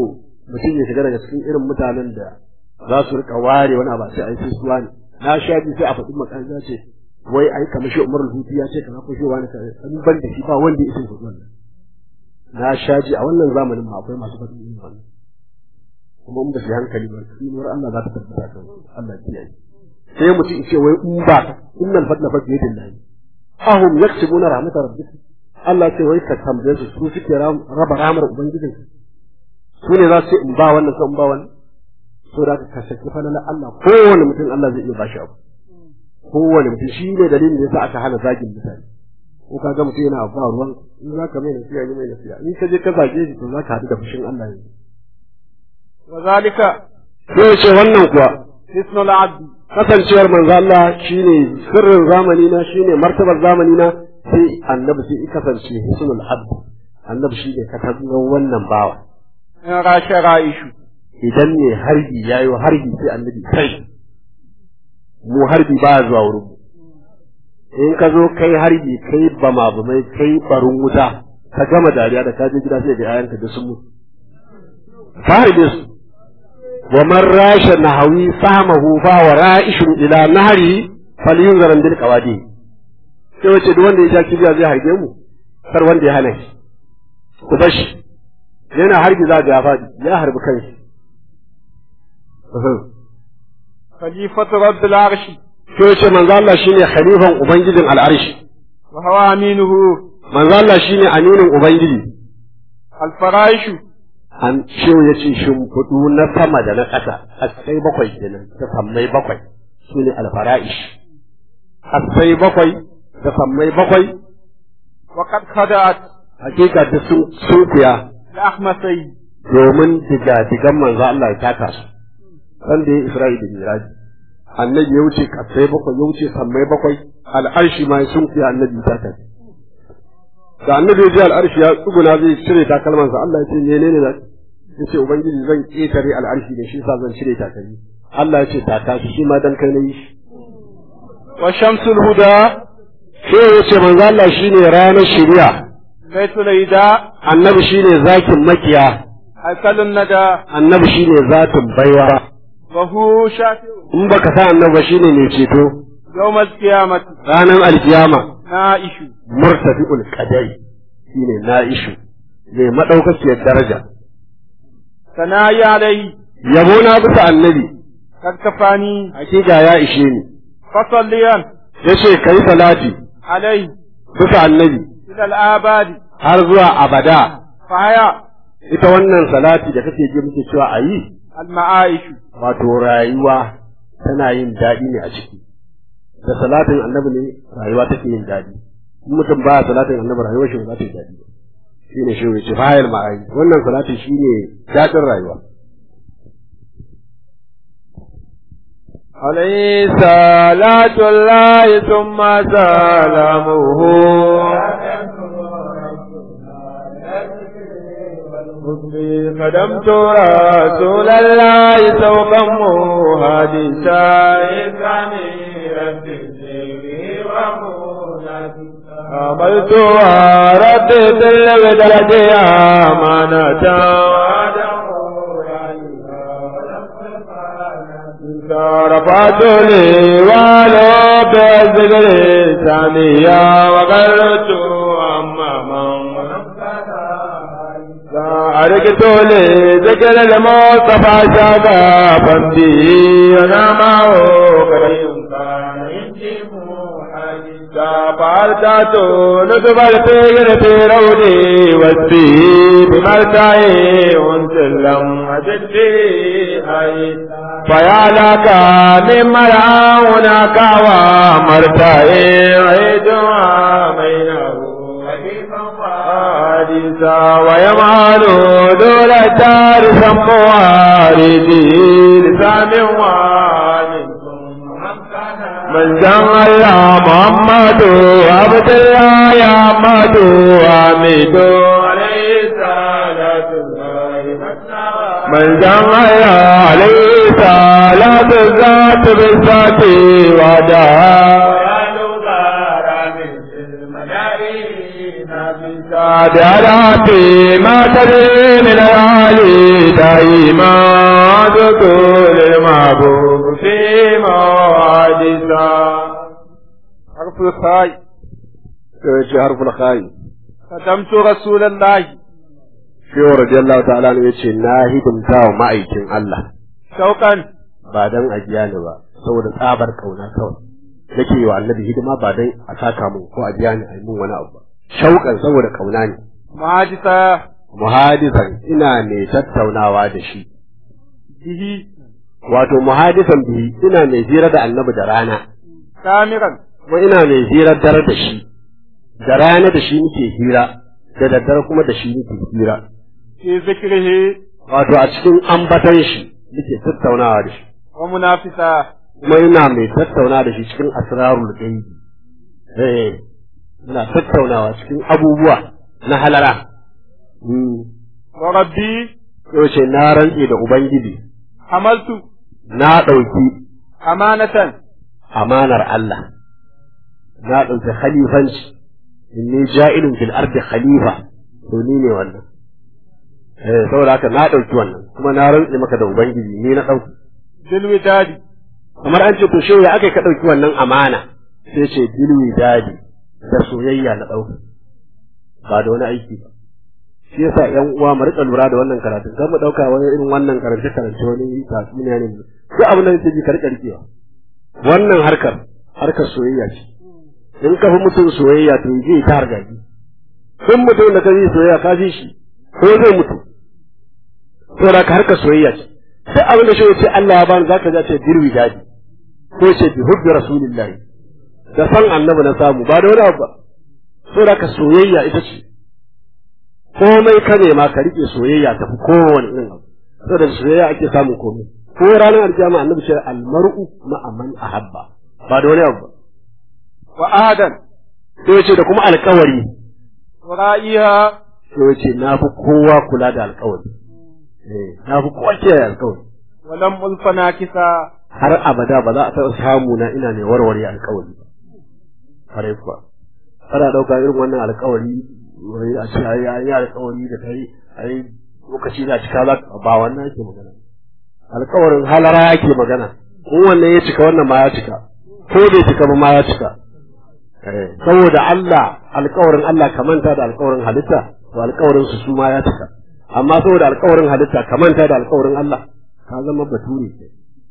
mutum ya shiga daga cikin irin mutanen da za su rika ware wani abu sai a yi suwa ne na sha ji sai a faɗi makan ya ce wai ai kamar shi Umar Hutu ya ce kaza ko shi wani kaza an ban da shi ba wanda ya isa wannan na sha ji a wannan zamanin ma akwai masu faɗin irin wannan kuma in ba su hankali ba tsinuwar Allah za ta tabbata kan Allah ya kiyaye sai mutum ce wai in ba innal fadla fa biyadin lahi ahum yaksubuna rahmatar rabbik Allah ce wai ka tambaye su su suke raba ramar ubangijin su ne za su ce in ba wannan ko in ba wannan so da ka saki falalar Allah kowane mutum Allah zai iya bashi abu kowane mutum shi ne dalilin da yasa aka hana zagin mutane ko ka ga mutum yana ba ruwan in za ka mai nasiya ne mai nasiya in ka je ka zage shi to za ka haɗu da fushin Allah ne wa zalika sai ce wannan kuwa hisnul abdi kasancewar manzo Allah shine sirrin zamani na shine martabar zamani na sai annabi sai i kasance hisnul abd annabi shine katangar wannan bawa in rashe ra'ishu idan ne harbi yayi harbi sai annabi kai mu harbi ba zuwa wurin mu in ka zo kai harbi kai bama bamai kai barin wuta ka gama dariya da ka je gida sai ga yayanka da sun mutu ka harbe su ومن راش نهوي فهمه فهو رائش الى نهري فلينظر bil qawadi sai wace duk wanda ya ja kibiya zai harbe mu kar wanda ya hana shi ku bar shi yana harbi za ga ya faɗi ya harbi kanshi khalifatu rabbil arshi sai wace manzo Allah shine khalifan ubangijin al'arshi wa huwa aminuhu manzo Allah shine aminin ubangiji al faraishu an shehu ya ce shimfiɗu na sama da na ƙasa asai bakwai kenan da sammai bakwai su ne alfara'ish asai bakwai da sammai bakwai wa qad khada'at hakika da sun sunkuya li ahmasai domin diga-digan manzo Allah ya taka su san da ya Isra'i da Miraji annabi ya wuce kasai bakwai ya wuce sammai bakwai al'arshi ma ya sunkuya annabi ya taka shi da annabi ya ji al'arshi ya tsuguna zai cire takalmansa Allah ya ce menene da ya ce ubangiji zan ƙetare al'arshi da shi sa zan cire takalmi Allah ya ce taka shi shi ma dan kai na yi shi wa shamsul huda sai ya ce manzo Allah shine ranar shari'a zaitul ida annabi shine zakin makiya akalun nada annabi shine zatin baiwa wa hu shafi'u in baka sa annabi ba shine mai ceto yawmal qiyamati ranar alkiyama na'ishu murtafi'ul qadari shine na'ishu mai madaukakiyar daraja sanayi alai yabo na bisa annabi kad kafani hakika ya ishe ni fasalliyan yace kai salati alai bisa annabi ila al-abadi har zuwa abada fahaya ita wannan salati da kake ji muke cewa ayi al-ma'aishu wato rayuwa tana yin daɗi ne a ciki da salatin annabi ne rayuwa take yin daɗi in mutum baya salatin annabi rayuwar shi ba za ta yi daɗi ba shine shi ne fayil ma'ayi wannan salatin shine daɗin rayuwa عليه صلاة الله ثم سلامه قدمت رسول الله سوقا مهادسا عملت وردت البدلة أمانة رفعت لي ولو بذكر ثانية وقلت أماما أرقت لي ذكر المصطفى شغافا به أنا معه قريب فأرتعت نتب الفجر في رودي واسبي بمرتعي وانسلم أجد به فيا لك من مرعى هناك ومرتعي عيد بينه حديثا ويمعن دول الدار سمواردي لسان ومن من زن الله محمد عبد الله يا محمد حميد عليه الصلاة من زن الله عليه صلاة الذات بالذات ودعا بعراتي ما تدري من العالي دائما ذكر المحبوب في موعدها حرف الخاء ce harful khayi خدمت رسول الله shehu radiyallahu ta'ala ne yace na hidimta wa ma'aikin Allah شوقا ba dan ajiya ni ba saboda tsabar kauna kawai nake yi wa annabi hidima ba dan a saka mun ko a biya ni a yi mun wani abu ba shauƙan saboda kauna ne معاجزة muhadisan ina mai tattaunawa da shi به wato muhadisan bihi ina mai hira da annabi da rana سامرا kuma ina mai hirar dare da shi da rana da shi nake hira da daddare kuma da shi nake hira في ذكره wato a cikin ambatan shi nake tattaunawa da shi ومنافسة kuma ina mai tattauna da shi cikin asrarul gaibi eh ina tattaunawa cikin abubuwa na halara mm وربي yace na rantse da ubangiji حملت na ɗauki أمانة amanar Allah na ɗauki khalifanci inni ja'ilun fil ardi khalifa to ni ne wannan eh saboda haka na ɗauki wannan kuma na rantse maka da ubangiji ni na ɗauki بالوداد kamar an ce to shehu ya aka ka ɗauki wannan amana sai ce bilwi dadi da soyayya na ɗauka ba da wani aiki ba shi yasa ƴan uwa mu rika lura da wannan karatun kan mu ɗauka wani irin wannan karance karance wani tatsuniya ne duk abin da yake ji ka rika rikewa wannan harkar harkar soyayya ce in ka fi mutum soyayya to je ta hargaji in mutum da ka yi soyayya ka fi shi ko zai mutu saboda ka harkar soyayya ce sai abin da shi ce Allah ya bani zaka ji ce dirwi dadi ko ce bi hubbi rasulillahi da san annabi na samu ba da wani abu ba saboda ka soyayya ita ce komai ka nema ka rike soyayya ta fi kowane irin abu saboda soyayya ake samun komai ko ranar alkiyama annabi ce almar'u ma'a man ahabba ba da wani abu ba وآدا sai ce da kuma alkawari ورائها sai ce na fi kowa kula da alkawari eh na fi kowa kiyaye alkawari ولم ألف ناكسا har abada ba za a taɓa samu na ina ne warware alkawari ba kare kuwa ana ɗauka irin wannan alkawari wai a ce ai ai alkawari da kai ai lokaci na cika za ka ba wannan yake magana alkawarin halara yake magana in wannan ya cika wannan ma ya cika ko bai cika ba ma ya cika Eh, saboda Allah alkawarin Allah ka manta da alkawarin halitta to alkawarin su su ma ya cika amma saboda alkawarin halitta ka manta da alkawarin Allah ka zama bature ke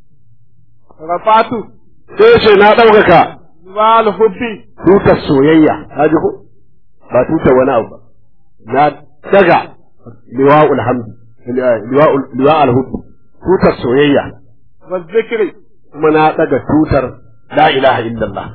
رفعت sai ce na ɗaukaka لواء الحب tutar soyayya ka ji ko ba tutar wani abu ba na daga liwa'ul hamdi liwa'ul liwa'ul hubbi tutar soyayya والذكر kuma na daga tutar la ilaha illallah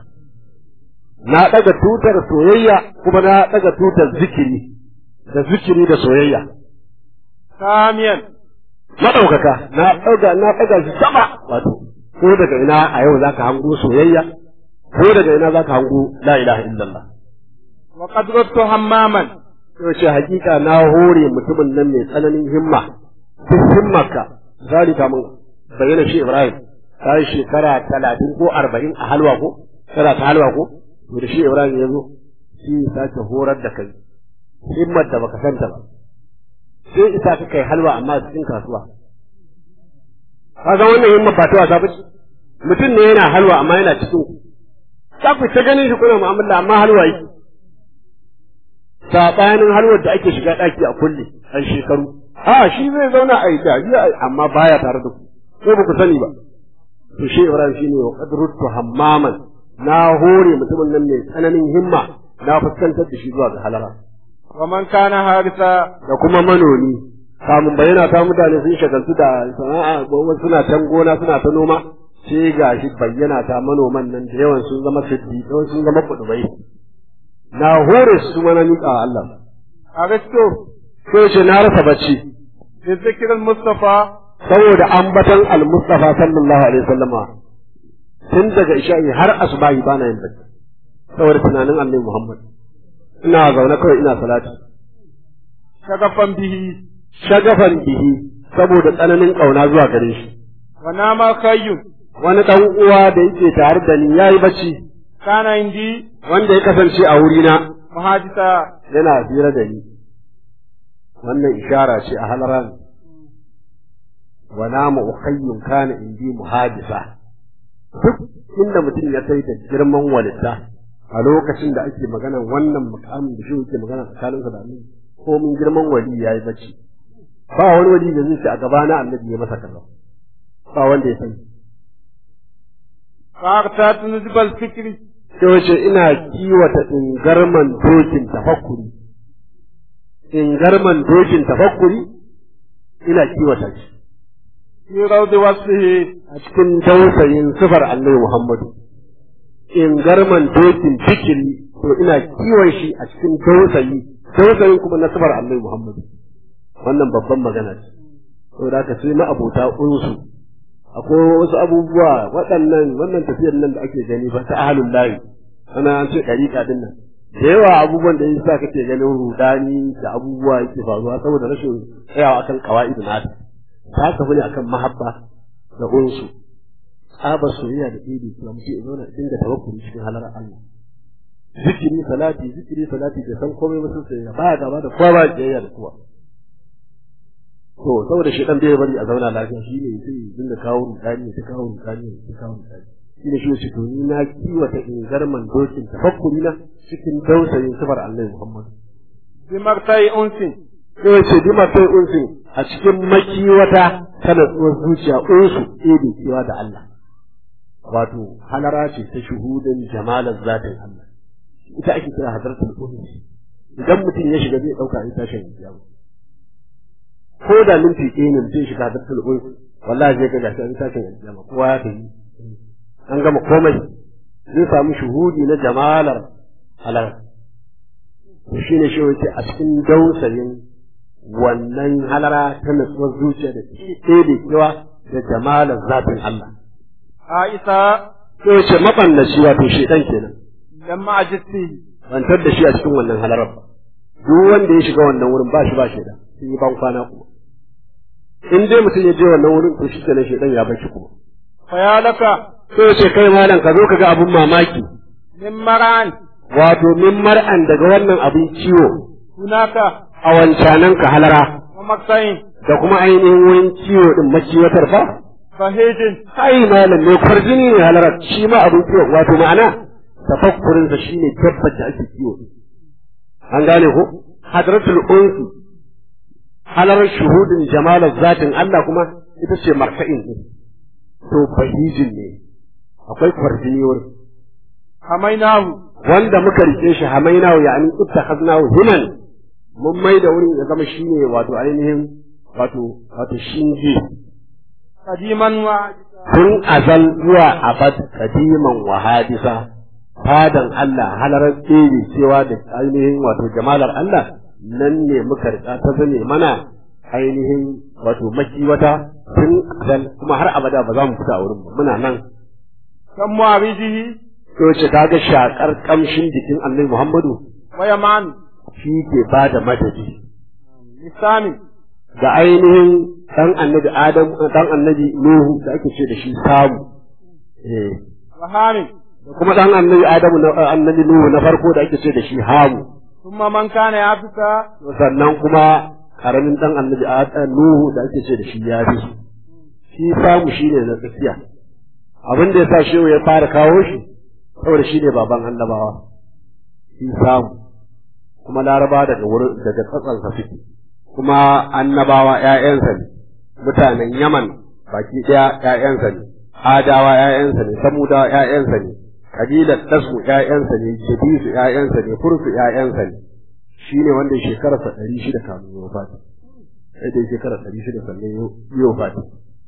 na daga tutar soyayya kuma na daga tutar zikiri da zikiri da soyayya ساميا madaukaka na daga na daga shi sama wato ko daga ina a yau zaka hango soyayya ko daga ina zaka hango la ilaha illallah وقد ردت هماما to ce hakika na hore mutumin nan mai tsananin himma duk himmarka zalika mun bayyana shi Ibrahim ta yi shekara talatin ko arba'in a halwa ko tana ta halwa ko to da shi Ibrahim ya zo shi ya sake horar da kai himmar da baka santa ba sai isa ka kai halwa amma a cikin kasuwa kaga wannan himmar ba ta wasa ba ce mutum ne yana halwa amma yana cikin ku za ku ta ganin shi kuna mu'amala amma halwa yake sabanin halwar da ake shiga daki a kulle an shekaru a shi zai zauna a yi dariya amma baya tare da ku ko ba ku sani ba to shi Ibrahim shine wa qadrutu hammaman na hore mutumin nan mai tsananin himma na fuskantar da shi zuwa ga halara ومن كان هارسا da kuma manoni kamun bayyana ta mutane sun shagaltu da sana'a gobe suna can gona suna ta noma sai ga shi bayyana ta manoman nan da yawan sun zama siddi sun zama kudubai na hore su mana miƙa wa Allah أرسطو sai ce na rasa bacci بذكر المصطفى saboda ambatan al-Mustafa sallallahu alaihi wasallama tun daga isha'i har asubahi bana yin bacci saboda tunanin Annabi Muhammad ina zaune kawai ina salati شغفا به shagafan bihi saboda tsananin kauna zuwa gare shi ونام خي wani dan uwa da yake tare da ni yayi bacci كان عندي wanda ya kasance a wurina muhadisa yana hira da ni wannan ishara ce a halaran wa namu ukhayyun kana indi muhadisa duk inda mutum ya kai da girman walitta a lokacin da ake magana wannan mukamin da shi yake magana tsakaninsa da annabi ko mun girman wali yayi bacci ba wani wali da zai ce a gaba na annabi ya masa kaza ba wanda ya sani faqtat nuzbal fikri sai wace ina kiwata ingarman dokin tafakkuri ingarman dokin tafakkuri ina kiwata shi fi rawdi wasfihi a cikin dausayin sifar annabi Muhammadu ingarman dokin fikiri to ina kiwon shi a cikin dausayi dausayin kuma na sifar annabi Muhammadu wannan babban magana ce saboda haka sai ma abota unsu akwai wasu abubuwa waɗannan wannan tafiyar nan da ake gani ba ta ahlul lahi ana an ce ɗariƙa din nan da yawa abubuwan da yasa kake ganin rudani da abubuwa yake faruwa saboda rashin tsayawa akan qawaidun nata ta tafi ne akan mahabba da unsu tsaba soyayya da idi kuma mutum ya zauna dinga tawakkuli cikin halar Allah zikiri salati zikiri salati da san komai ba sai ba gaba da kowa ba jayya da kowa to saboda shi dan bai bari a zauna lafiya shi ne sai dinga kawo rudani ta kawo rudani ta kawo rudani shi ne shi to ni na kiwata ingarman dokin tafakkuri na cikin dausayin sifar Allah Muhammad bi martai unsin sai ce bi martai unsin a cikin makiwata ta natsuwar zuciya unsu ebe cewa da Allah wato halara ce ta shuhudin jamalar zatin Allah ita ake kira hadartul unsi idan mutum ya shiga zai dauka ita tashin kiyama ko da minti ɗaya ne mutum shiga da tulɓun wallahi zai ga gashi an tashin alƙiyama kowa ya tafi an gama komai zai samu shuhudi na jamalar halar to shine shi wace a cikin dausayin wannan halara ta natsuwar zuciya da ɗaya kewa da jamalar zafin Allah aisa to ce mabannaci wato shedan kenan lamma ajisti bantar da shi a cikin wannan halarar ba duk wanda ya shiga wannan wurin ba shi ba sheda sun yi ban kwana kuma in dai mutum ya je wannan wurin to shi kenan shedan ya bashi kuma fa ya laka sai ya ce kai malam ka zo ka ga abun mamaki min maran wato min mar'an daga wannan abin ciwo hunaka a wancanan ka halara wa maksayin da kuma ainihin wurin ciwo din maciwatar fa fahijin ai malam ne kwarjini ne halarar shi ma abin ciwo wato ma'ana tafakkurin sa shine tabbata ake ciwo an gane ko hadratul unsi halarar shuhudin jamalar zatin Allah kuma ita ce marka'in din to fahijin ne akwai kwarjini wurin hamainahu wanda muka rike shi hamainahu yani ittakhaznahu himan mun mai da wurin ya zama shine wato ainihin wato wato shinge kadiman wa tun azal zuwa abad kadiman wa hadisa fadan Allah halarar tsere cewa da ainihin wato jamalar Allah nan ne muka rika ta zane mana ainihin wato makiwata tun azal kuma har abada ba za mu fita a wurin ba muna nan kan mu'abidihi to ce kaga shakar kamshin jikin Annabi Muhammadu wa yaman shi ke bada madadi lisani da ainihin dan Annabi Adam dan Annabi Nuhu da ake ce da shi samu eh wa hamin da kuma dan Annabi Adamu na Annabi Nuhu na farko da ake ce da shi hamu thumma man kana yafika sannan kuma karamin dan Annabi Adam Nuhu da ake ce da shi ya bi shi samu shine na tsakiya abin da yasa shehu ya fara kawo shi saboda shi ne baban annabawa shi samu kuma laraba daga wurin daga tsatsansa suke kuma annabawa ƴaƴansa ne mutanen yaman baki ɗaya ƴaƴansa ne adawa ƴaƴansa ne samudawa ƴaƴansa ne kabilar tasmu ƴaƴansa ne jabisu ƴaƴansa ne fursu ƴaƴansa ne shi ne wanda shekararsa ɗari shida kamun yau fati sai dai shekara ɗari shida sannan yau fati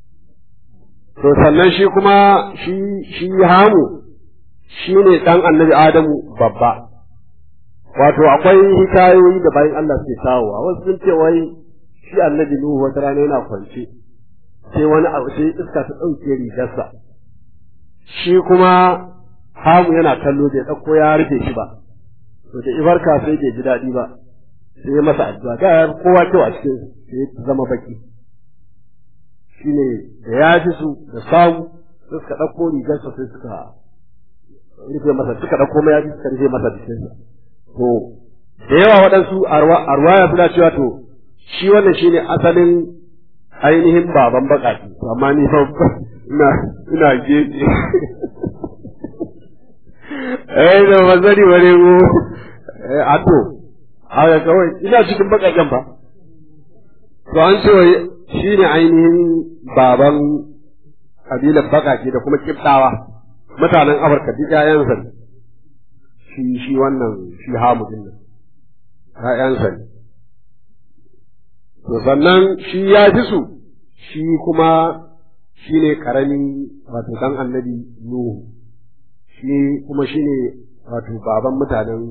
to sannan shi kuma shi shi hamu shi ne ɗan annabi Adamu babba. Wato akwai hikayoyi da bayan Allah suke kawowa, wasu sun ce wai shi annabi Nuhu wata rana yana kwance, sai wani abu sai iska ta ɗauke rigarsa. Shi kuma hamu yana kallo bai ɗauko ya rufe shi ba, to da ibarka sai bai ji daɗi ba, sai ya masa addu'a, da ya kowa kyau a cikin sai ya zama baki. Shi ne da ya ji su da samu, suka ɗauko rigarsa sai suka rufe masa suka ɗauko mai yaji suka rufe masa jikinsa to da yawa waɗansu arwaya suna cewa to shi wannan shine asalin ainihin baban baƙaƙi amma ni fa ina ina gefe eh da bazari bare mu a to haka kawai ina cikin baƙaƙen ba to an ce shi ne ainihin baban kabilar baƙaƙe da kuma kibtawa mutanen Afirka duk ƴaƴansa ne shi shi wannan shi hamu din nan ƴaƴansa ne to sannan shi ya fi su shi kuma shi ne karami wato dan annabi Nuhu shi kuma shi ne wato baban mutanen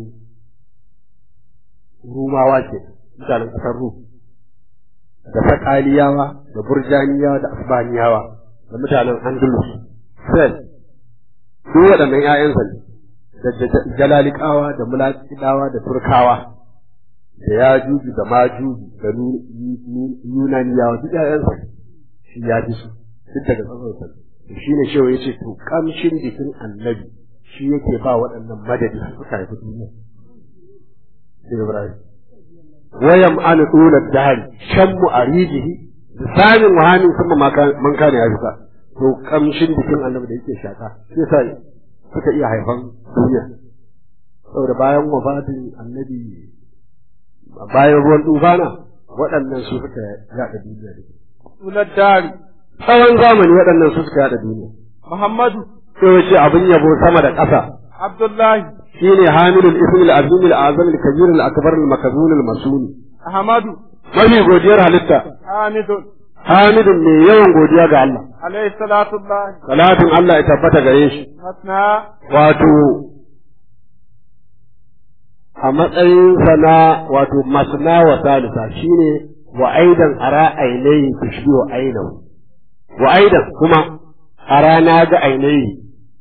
Rumawa ke mutanen ƙasar Rum da Sakaliyawa da Burjaniyawa da Asbaniyawa da mutanen Andalus Sel duk waɗannan ‘ya'yansa ne da Jalalikawa da Mulakidawa da Turkawa da Yajuju da Majuju da Yunaniyawa duk ‘ya'yansa ne shi ya ji su duk daga tsatsansa shi ne shewa ya ce to kamshin jikin annabi shi yake ba waɗannan madadi suka haifi duniya sai Ibrahim wayam an tula dari shammu arijihi lisanin wahamin kuma man kana ya fita to kamshin jikin annabi da yake shaka sai sai suka iya haifan duniya saboda bayan wafatin annabi bayan ruwan tufana waɗannan su suka yaɗa duniya da tula dari tsawon zamani waɗannan su suka yaɗa duniya Muhammadu sai wace abin yabo sama da ƙasa Abdullahi shine hamilul ismil azim al azam al kabir al akbar al makzun al masuni Ahmadu mafi godiyar halitta Hamidun hamidun mai yawan godiya ga Allah alayhi salatu Allah salatin Allah ya tabbata gare shi Masna wato a matsayin sana wato masna wa salisa shine wa aidan ara ainihi tushbi wa ainahu wa aidan kuma ara na ga ainihi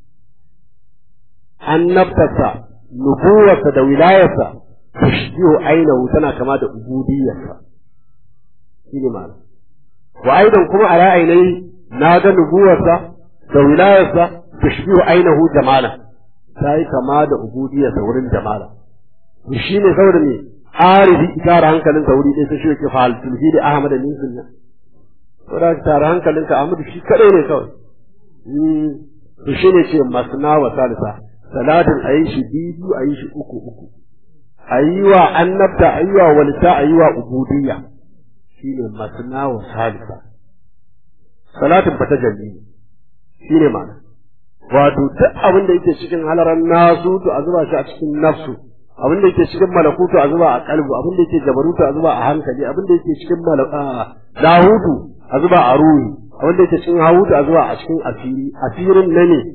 annabtarsa nubuwarsa da wilayarsa tushbihu ainahu tana kama da ubudiyarsa shine ma'ana wa aidan kuma ala ainihi na ga nubuwarsa da wilayarsa tushbihu ainahu jamala ta yi kama da ubudiyarsa wurin jamala to shine saboda me arifi tara hankalinka wuri ɗaya sai shi yake fa'al tulhi da ahmad min sunna saboda tara hankalinka ahmad shi kadai ne kawai to shine ce masna wa salisa salatin a yi shi biyu a yi shi uku uku a yi wa annabta a yi wa walita a yi wa ubudiyya shi ne masna wa salisa salatin fata jalli shi ne ma'ana wato duk abin da yake cikin halaran nasu to a zuba shi a cikin nafsu abin da yake cikin malakutu a zuba a kalbu abin da yake jabarutu a zuba a hankali abin da yake cikin lahutu a zuba a ruhi abin da yake cikin hawutu a zuba a cikin asiri asirin na ne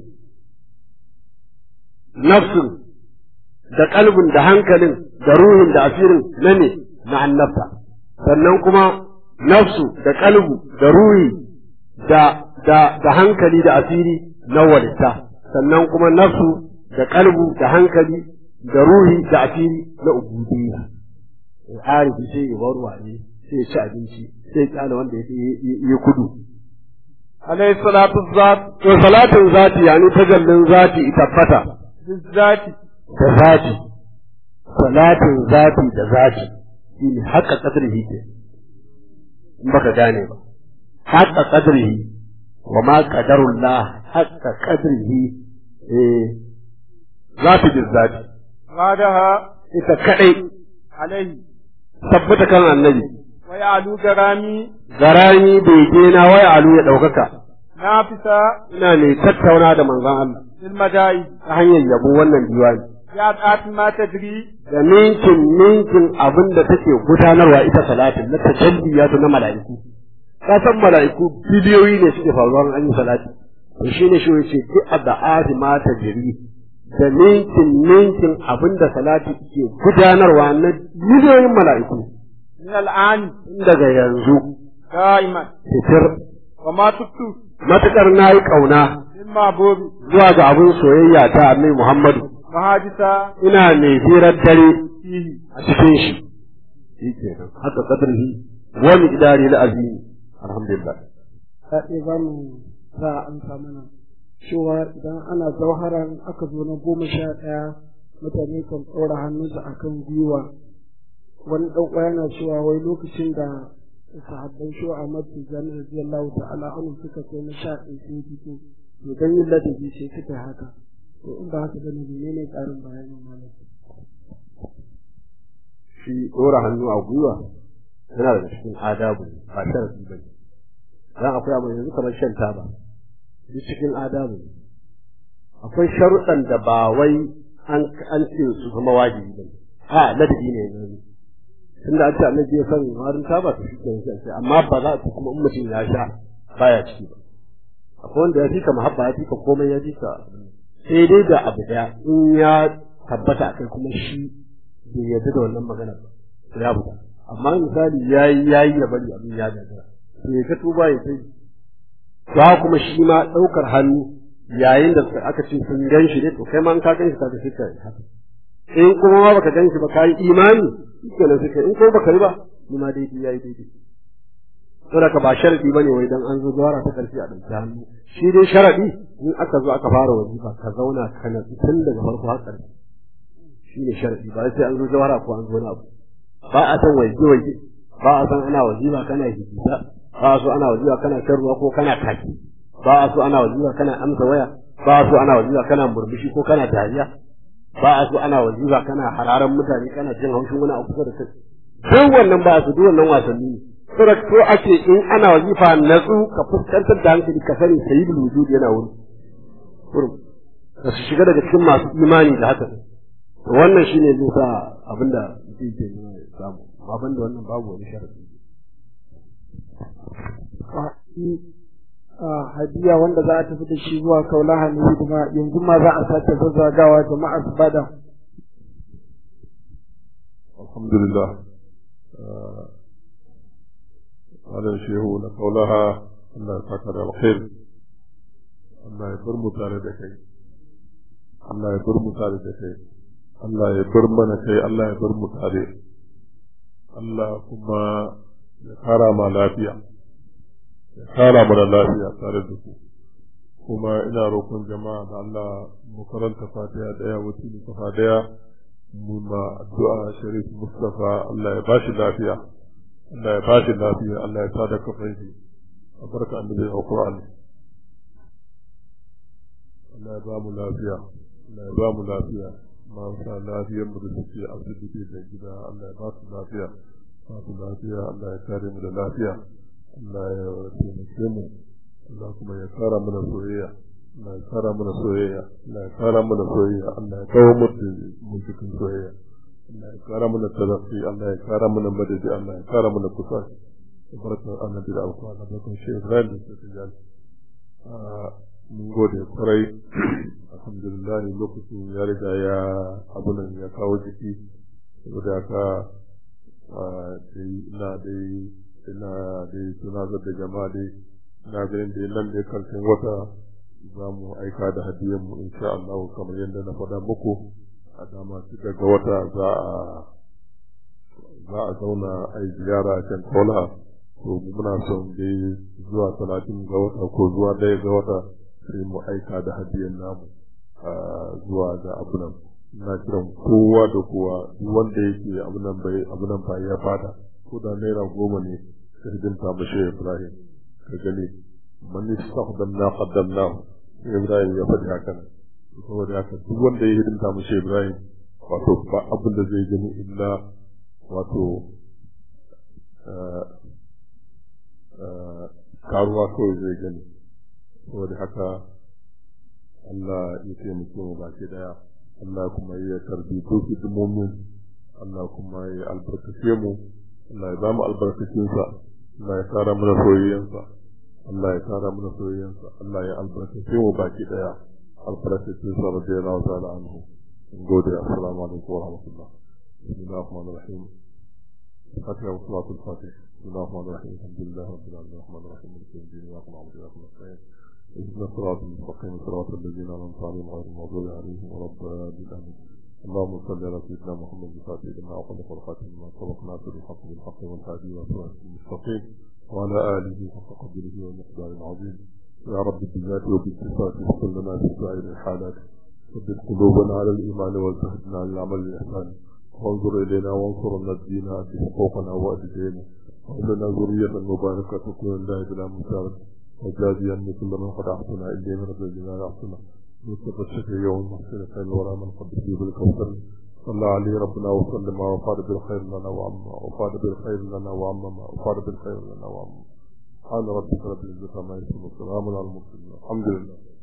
nafsin da kalbin da hankalin da ruhin da asirin na ne na annabta sannan kuma nafsu da kalbu da ruhi da da da hankali da asiri na walitta sannan kuma nafsu da kalbu da hankali da ruhi da asiri na ubudiyya arifi sai ya bar wane sai ya ci abinci sai ya kyale wanda ya kudu alayhi salatu zat to salatin zati yani tajallin zati tabbata bizzati da zati salatin zati da zati shi ne haka kadrihi ke in baka gane ba haka kadrihi wa ma qadarullah haka kadrihi eh zati da zati غادها ita kadai عليه tabbata kan annabi ويعلو جرامي garani bege na waya alu ya daukaka نافسة ina ne tattauna da manzon Allah للمدائن ta hanyar yabo wannan diwani يا ما تدري da ninkin ninkin abin da take gudanarwa ita salatin na tajalliyatu na mala'iku ka san mala'iku biliyoyi ne suke faruwa an yi salati to shine shi yace duk addu'ati ma tajri da ninkin ninkin abin da salati ke gudanarwa na miliyoyin mala'iku من الآن tun daga yanzu دائما fitir وما تبتو matukar nayi kauna للمعبود zuwa ga abin soyayya ta annabi Muhammadu محادثة ina mai hirar dare فيه a cikin shi shi kenan haka qadrihi wa miqdari al-azim alhamdulillah Kaɗe za mu sa an mana cewa idan ana zauharan aka zo na goma sha ɗaya mutane kan ɗora hannunsa akan gwiwa wani ɗan uwa yana cewa wai lokacin da sahabban shi a mafi zan radiyallahu ta'ala anhu suka kai na sha ɗaya sai fito to dan yin ladabi sai suka yi haka to in ba haka bane menene ƙarin bayanin malam shi ɗora hannu a gwiwa yana daga cikin adabu ba sharafi ba ne dan akwai abu yanzu kamar shan taba duk cikin adabu ne akwai sharuɗan da ba wai an an ce su zama wajibi ba a ladabi ne yanzu tunda an ce annabi ya san warin taba to shi kenan sai amma ba za ta kuma in mutum ya sha baya ciki ba akwai wanda ya fika mahabba ya fika komai ya fika sai dai da abu daya in ya tabbata akai kuma shi bai yarda da wannan magana ba ya buga amma misali yayi yayi ya bari abin ya gagara to ya ka tuba ya sai ba kuma shi ma daukar hannu yayin da aka ce sun gan shi ne to kai ma in ka gan shi ka ga shi ka haka in kuma ma baka gan shi ba kai imani kenan suka in ko baka yi ba ni ma daidai yayi daidai saboda ka ba sharadi bane wai dan an zo zuwa ta karshe a dauki hannu shi dai sharadi in aka zo aka fara wajiba ka zauna kana tun daga farko har ƙarshe shi ne sharadi ba sai an zo jawara ko an zo na abu ba a san waje waje ba a san ana wajiba kana hijita ba a so ana wajiba kana shan ruwa ko kana kaki ba a so ana wajiba kana amsa waya ba a so ana wajiba kana murmushi ko kana dariya ba a so ana wajiba kana hararan mutane kana jin haushin wani abu kusa da kai duk wannan ba su duk wannan wasanni ne saboda ko ake in ana wajifa natsu ka fuskantar da hankali ka sani sayyidul wujud yana wuri wurin ka su shiga daga cikin masu imani da haka wannan shine zai sa abinda mutum ke nuna ya samu amma banda wannan babu wani sharadi hadiya wanda za a tafi da shi zuwa kaulaha ne kuma yanzu ma za a sake zazzagawa jama'a su bada alhamdulillah malam shehu na kaulaha Allah ya saka da alkhair Allah ya bar mu tare da kai Allah ya bar mu tare da kai Allah ya bar mana kai Allah ya bar mu tare Allah kuma ya kara ma lafiya ya kara mana lafiya tare da ku kuma ina roƙon jama'a da Allah mu karanta fatiha daya wakili kafa daya mu ma addu'a sharif mustafa Allah ya bashi lafiya Allah ya bashi lafiya Allah ya tada kafin shi a barka annabi alqur'ani Allah ya ba mu lafiya Allah ya ba mu lafiya marasa lafiyar mu da suke asibiti da gida Allah ya ba su lafiya ba su lafiya Allah ya kare mu da lafiya Allah ya taimake mu Allah kuma ya kara mana soyayya Allah ya kara mana soyayya Allah ya kara mana soyayya Allah ya kawo mu mu cikin soyayya Allah ya kara mana tarafi Allah ya kara mana madadi Allah ya kara mana kusa barka annabi da alƙur'ani barka shi Ibrahim da su jani mun gode kwarai alhamdulillah lokacin ya riga ya abunan ya kawo jiki saboda haka ina dai ina dai tunatar da jama'a dai ina ganin da nan da karshen wata za mu aika da hadiyar mu insha Allah kamar yadda na faɗa muku a dama su daga wata za a za a zauna a yi ziyara a can kola to muna son dai zuwa talatin ga wata ko zuwa ɗaya ga wata sai mu aika da hadiyar namu zuwa ga abunan ina kiran kowa da kowa duk wanda yake abunan bai abunan ba ya fada ko da naira goma ne ka hidimta mashi Ibrahim ka gani man istaqdamna qaddamnahu Ibrahim ya faɗi haka nan saboda haka duk wanda ya hidimta mashi Ibrahim wato ba abin da zai gani illa wato karuwa kawai zai gani saboda haka Allah ya taimake mu baki daya Allah kuma ya tarbi duk hidimomin Allah kuma ya albarkace mu Allah ya ba mu albarkacinsa Allah ya kara mana soyayyansa Allah ya kara mana soyayyansa Allah ya albarkace mu baki daya albarkacinsa radiyallahu ta'ala anhu gode assalamu alaikum wa rahmatullah bismillahir rahmanir rahim فاتحة وصلاة الفاتح بسم الله الرحمن الرحيم الحمد لله رب العالمين الرحمن الرحيم مالك يوم الدين إياك نعبد وإياك نستعين اهدنا الصراط المستقيم صراط الذين أنعمت عليهم غير المغضوب عليهم ولا الضالين آمين اللهم صل على سيدنا محمد الفاتح لما أغلق والخاتم لما سبق ناصر الحق بالحق والهادي والصراط المستقيم وعلى آله حق قدره ومقدار عظيم يا رب بالذات وبالصفات وكل لنا في سائر الحالات ثبت قلوبنا على الإيمان والتهدنا على العمل الإحسان وانظر إلينا وانصرنا الدين في حقوقنا وأدلينا وإننا ذرية مباركة تكون الله بلا مسارة وجازيا لكل من قد أحسن إليه من الذين أحسن نصف الشكر يوم المحسن خير الورى من قد فيه بالكوثر صلى عليه ربنا وسلم وفاد بالخير لنا وعما وفاد بالخير لنا وعما وفاد بالخير لنا وعما سبحان ربك رب العزة عما يصفون وسلام على المرسلين الحمد لله